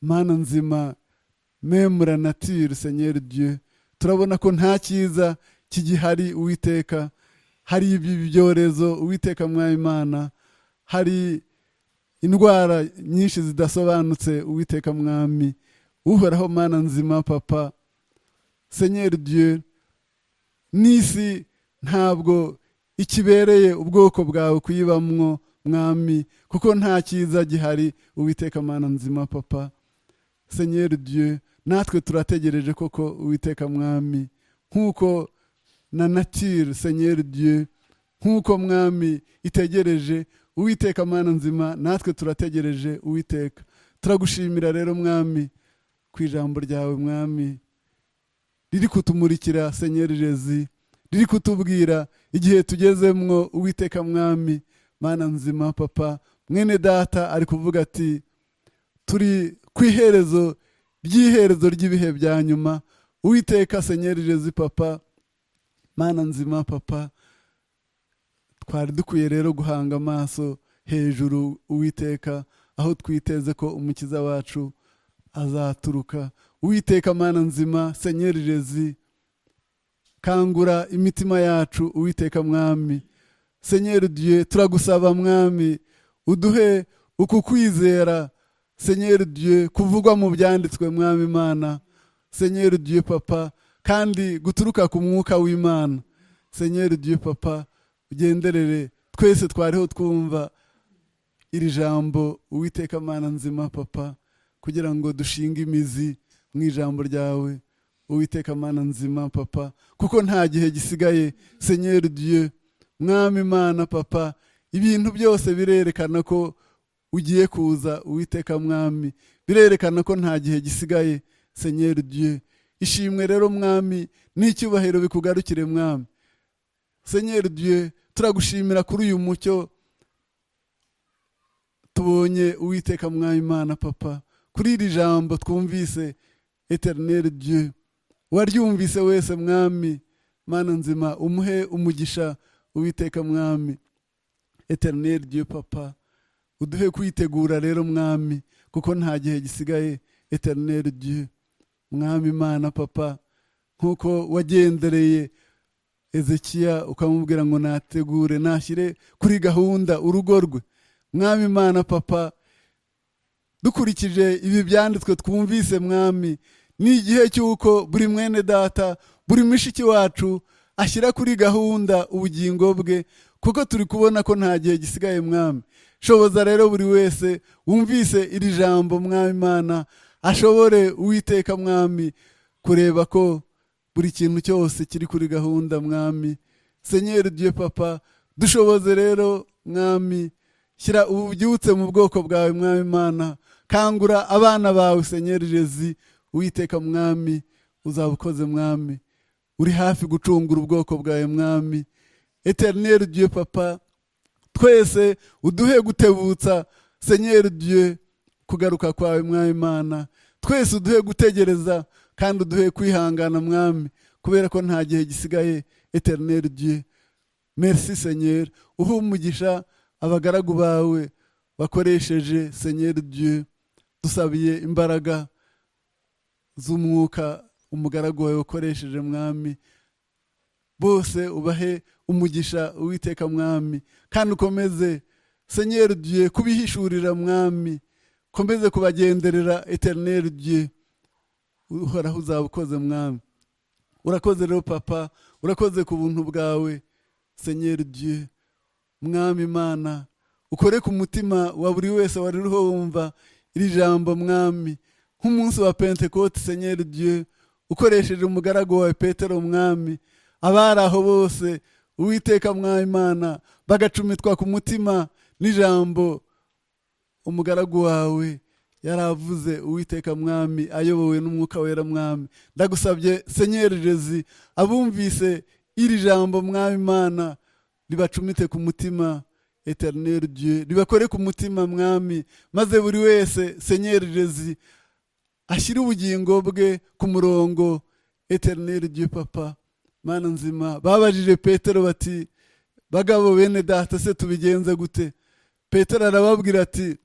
mana nzima memura natire senyeri dieu turabona ko nta cyiza kigihari uwiteka hari ibi byorezo uwiteka mwayimana hari indwara nyinshi zidasobanutse uwiteka mwami uhoraho mana nzima papa senyeri dieu n'isi ntabwo ikibereye ubwoko bwawe kuyibamwo mwami kuko nta cyiza gihari uwiteka mana nzima papa senyeri dieu natwe turategereje koko uwiteka mwami nk'uko na natire senyeri dieu nk'uko mwami itegereje uwiteka mana nzima natwe turategereje uwiteka turagushimira rero mwami ku ijambo ryawe mwami riri kutumurikira senyeri jezi riri kutubwira igihe tugezemwo uwiteka mwami mana nzima papa mwene data ari kuvuga ati turi ku iherezo ry'iherezo ry'ibihe bya nyuma uwiteka senyeri jezi papa mana nzima papa twari dukwiye rero guhanga amaso hejuru uwiteka aho twiteze ko umukiza wacu azaturuka uwiteka mana nzima senyeri jezi kangura imitima yacu uwiteka mwami senyeri dieu turagusaba mwami uduhe uku kwizera senyeri dieu kuvugwa mu byanditswe mwami imana senyeri dieu papa kandi guturuka ku mwuka w'imana senyeri dieu papa ugenderere twese twariho twumva iri jambo uwiteka amana nzima papa kugira ngo dushinge imizi mu ijambo ryawe uwiteka amana nzima papa kuko nta gihe gisigaye senyeri dieu mwami imana papa ibintu byose birerekana ko ugiye kuza uwiteka mwami birerekana ko nta gihe gisigaye senyeri dieu ishimwe rero mwami n'icyubahiro bikugarukire mwami senyeri dieu turagushimira kuri uyu mucyo tubonye uwiteka mwayimana papa kuri iri jambo twumvise eterineri dieu waryumvise wese mwami mana nzima umuhe umugisha uwiteka mwami eterineri dieu papa uduhe kwitegura rero mwami kuko nta gihe gisigaye eterineri dieu mwami mana papa nk'uko wagendereye ezekiya ukamubwira ngo nategure nashyire kuri gahunda urugo rwe mwami imana papa dukurikije ibi byanditswe twumvise mwami ni igihe cy'uko buri mwene data buri mushiki wacu ashyira kuri gahunda ubugingo bwe kuko turi kubona ko nta gihe gisigaye mwami shoboza rero buri wese wumvise iri jambo mwami imana ashobore uwiteka mwami kureba ko buri kintu cyose kiri kuri gahunda mwami senyeri dieu papa dushoboze rero mwami shyira ububyutse mu bwoko bwawe mwami imana kangura abana bawe senyeri jezi uwiteka mwami uzaba ukoze mwami uri hafi gucungura ubwoko bwawe mwami eterineri dieu papa twese uduhe gutebutsa senyeri dieu kugaruka kwawe mwami imana twese uduhe gutegereza kandi uduhe kwihangana mwami kubera ko nta gihe gisigaye eterineri diye merci senyeri uhe umugisha abagaragu bawe bakoresheje senyeri diye dusabiye imbaraga z'umwuka umugaragu wawe wakoresheje mwami bose ubahe umugisha uwiteka mwami kandi ukomeze senyeri diye kubihishurira mwami komeze kubagenderera eterineri diye uhoraho uzaba ukoze mwami urakoze rero papa urakoze ku buntu bwawe senyeri diye mwami imana ukore ku mutima wa buri wese wari uriho wumva iri jambo mwami nk'umunsi wa pentekote senyeri diye ukoresheje umugaragu wawe petero mwami abari aho bose uwiteka mwayimana bagacumitwa ku mutima n'ijambo umugaragu wawe yaravuze uwiteka mwami ayobowe n'umwuka wera mwami ndagusabye senyeri jezi abumvise iri jambo mwami imana ribacumite ku mutima eterineri diye ribakore ku mutima mwami maze buri wese senyeri jezi ashyire ubugingo bwe ku murongo eterineri diye papa mana nzima babajije petero bati bagabo bene data se tubigenze gute petero arababwira ati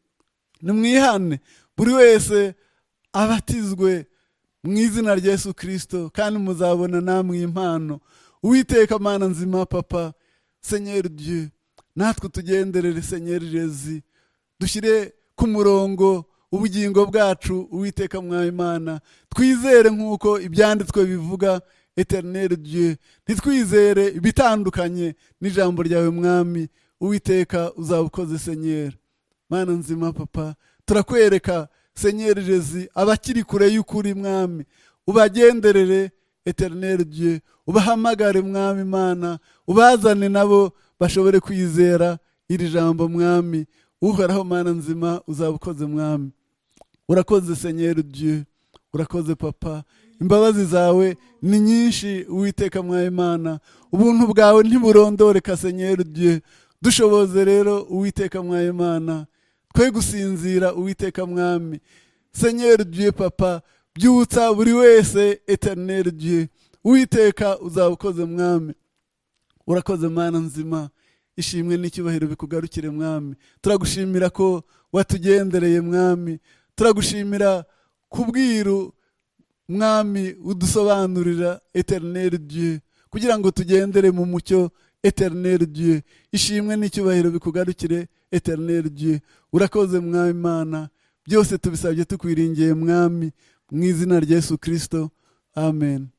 nimwihane buri wese abatizwe mu izina rya yesu kirisito kandi muzabona namwe impano uwiteka mana nzima papa senyeri diye natwe tugenderere senyeri jezi dushyire ku murongo ubugingo bwacu uwiteka mwayimana twizere nk'uko ibyanditswe bivuga eterineri diye ntitwizere ibitandukanye n'ijambo ryawe mwami uwiteka uzaba ukoze senyeri mana nzima papa turakwereka senyeri jezi abakiri kure y'ukuri mwami ubagenderere eterineri diye ubahamagare mwami mana ubazane nabo bashobore kwizera iri jambo mwami uhoraho mana nzima uzaba ukoze mwami urakoze senyeri diye urakoze papa imbabazi zawe ni nyinshi uwiteka mwayimana ubuntu bwawe ntiburondoreka senyeri diye dushoboze rero uwiteka mwayimana twe gusinzira uwiteka mwami senyeri diye papa byutsa buri wese eterineri diye uwiteka uzaba ukoze mwami urakoze mana nzima ishimwe n'icyubahiro bikugarukire mwami turagushimira ko watugendereye mwami turagushimira kubwiru mwami udusobanurira eterineri diye kugira ngo tugendere mu mucyo eterineri diye ishimwe n'icyubahiro bikugarukire eterineri diye urakoze mwami imana byose tubisabye tukwiringiye mwami mu izina rya yesu kirisito amen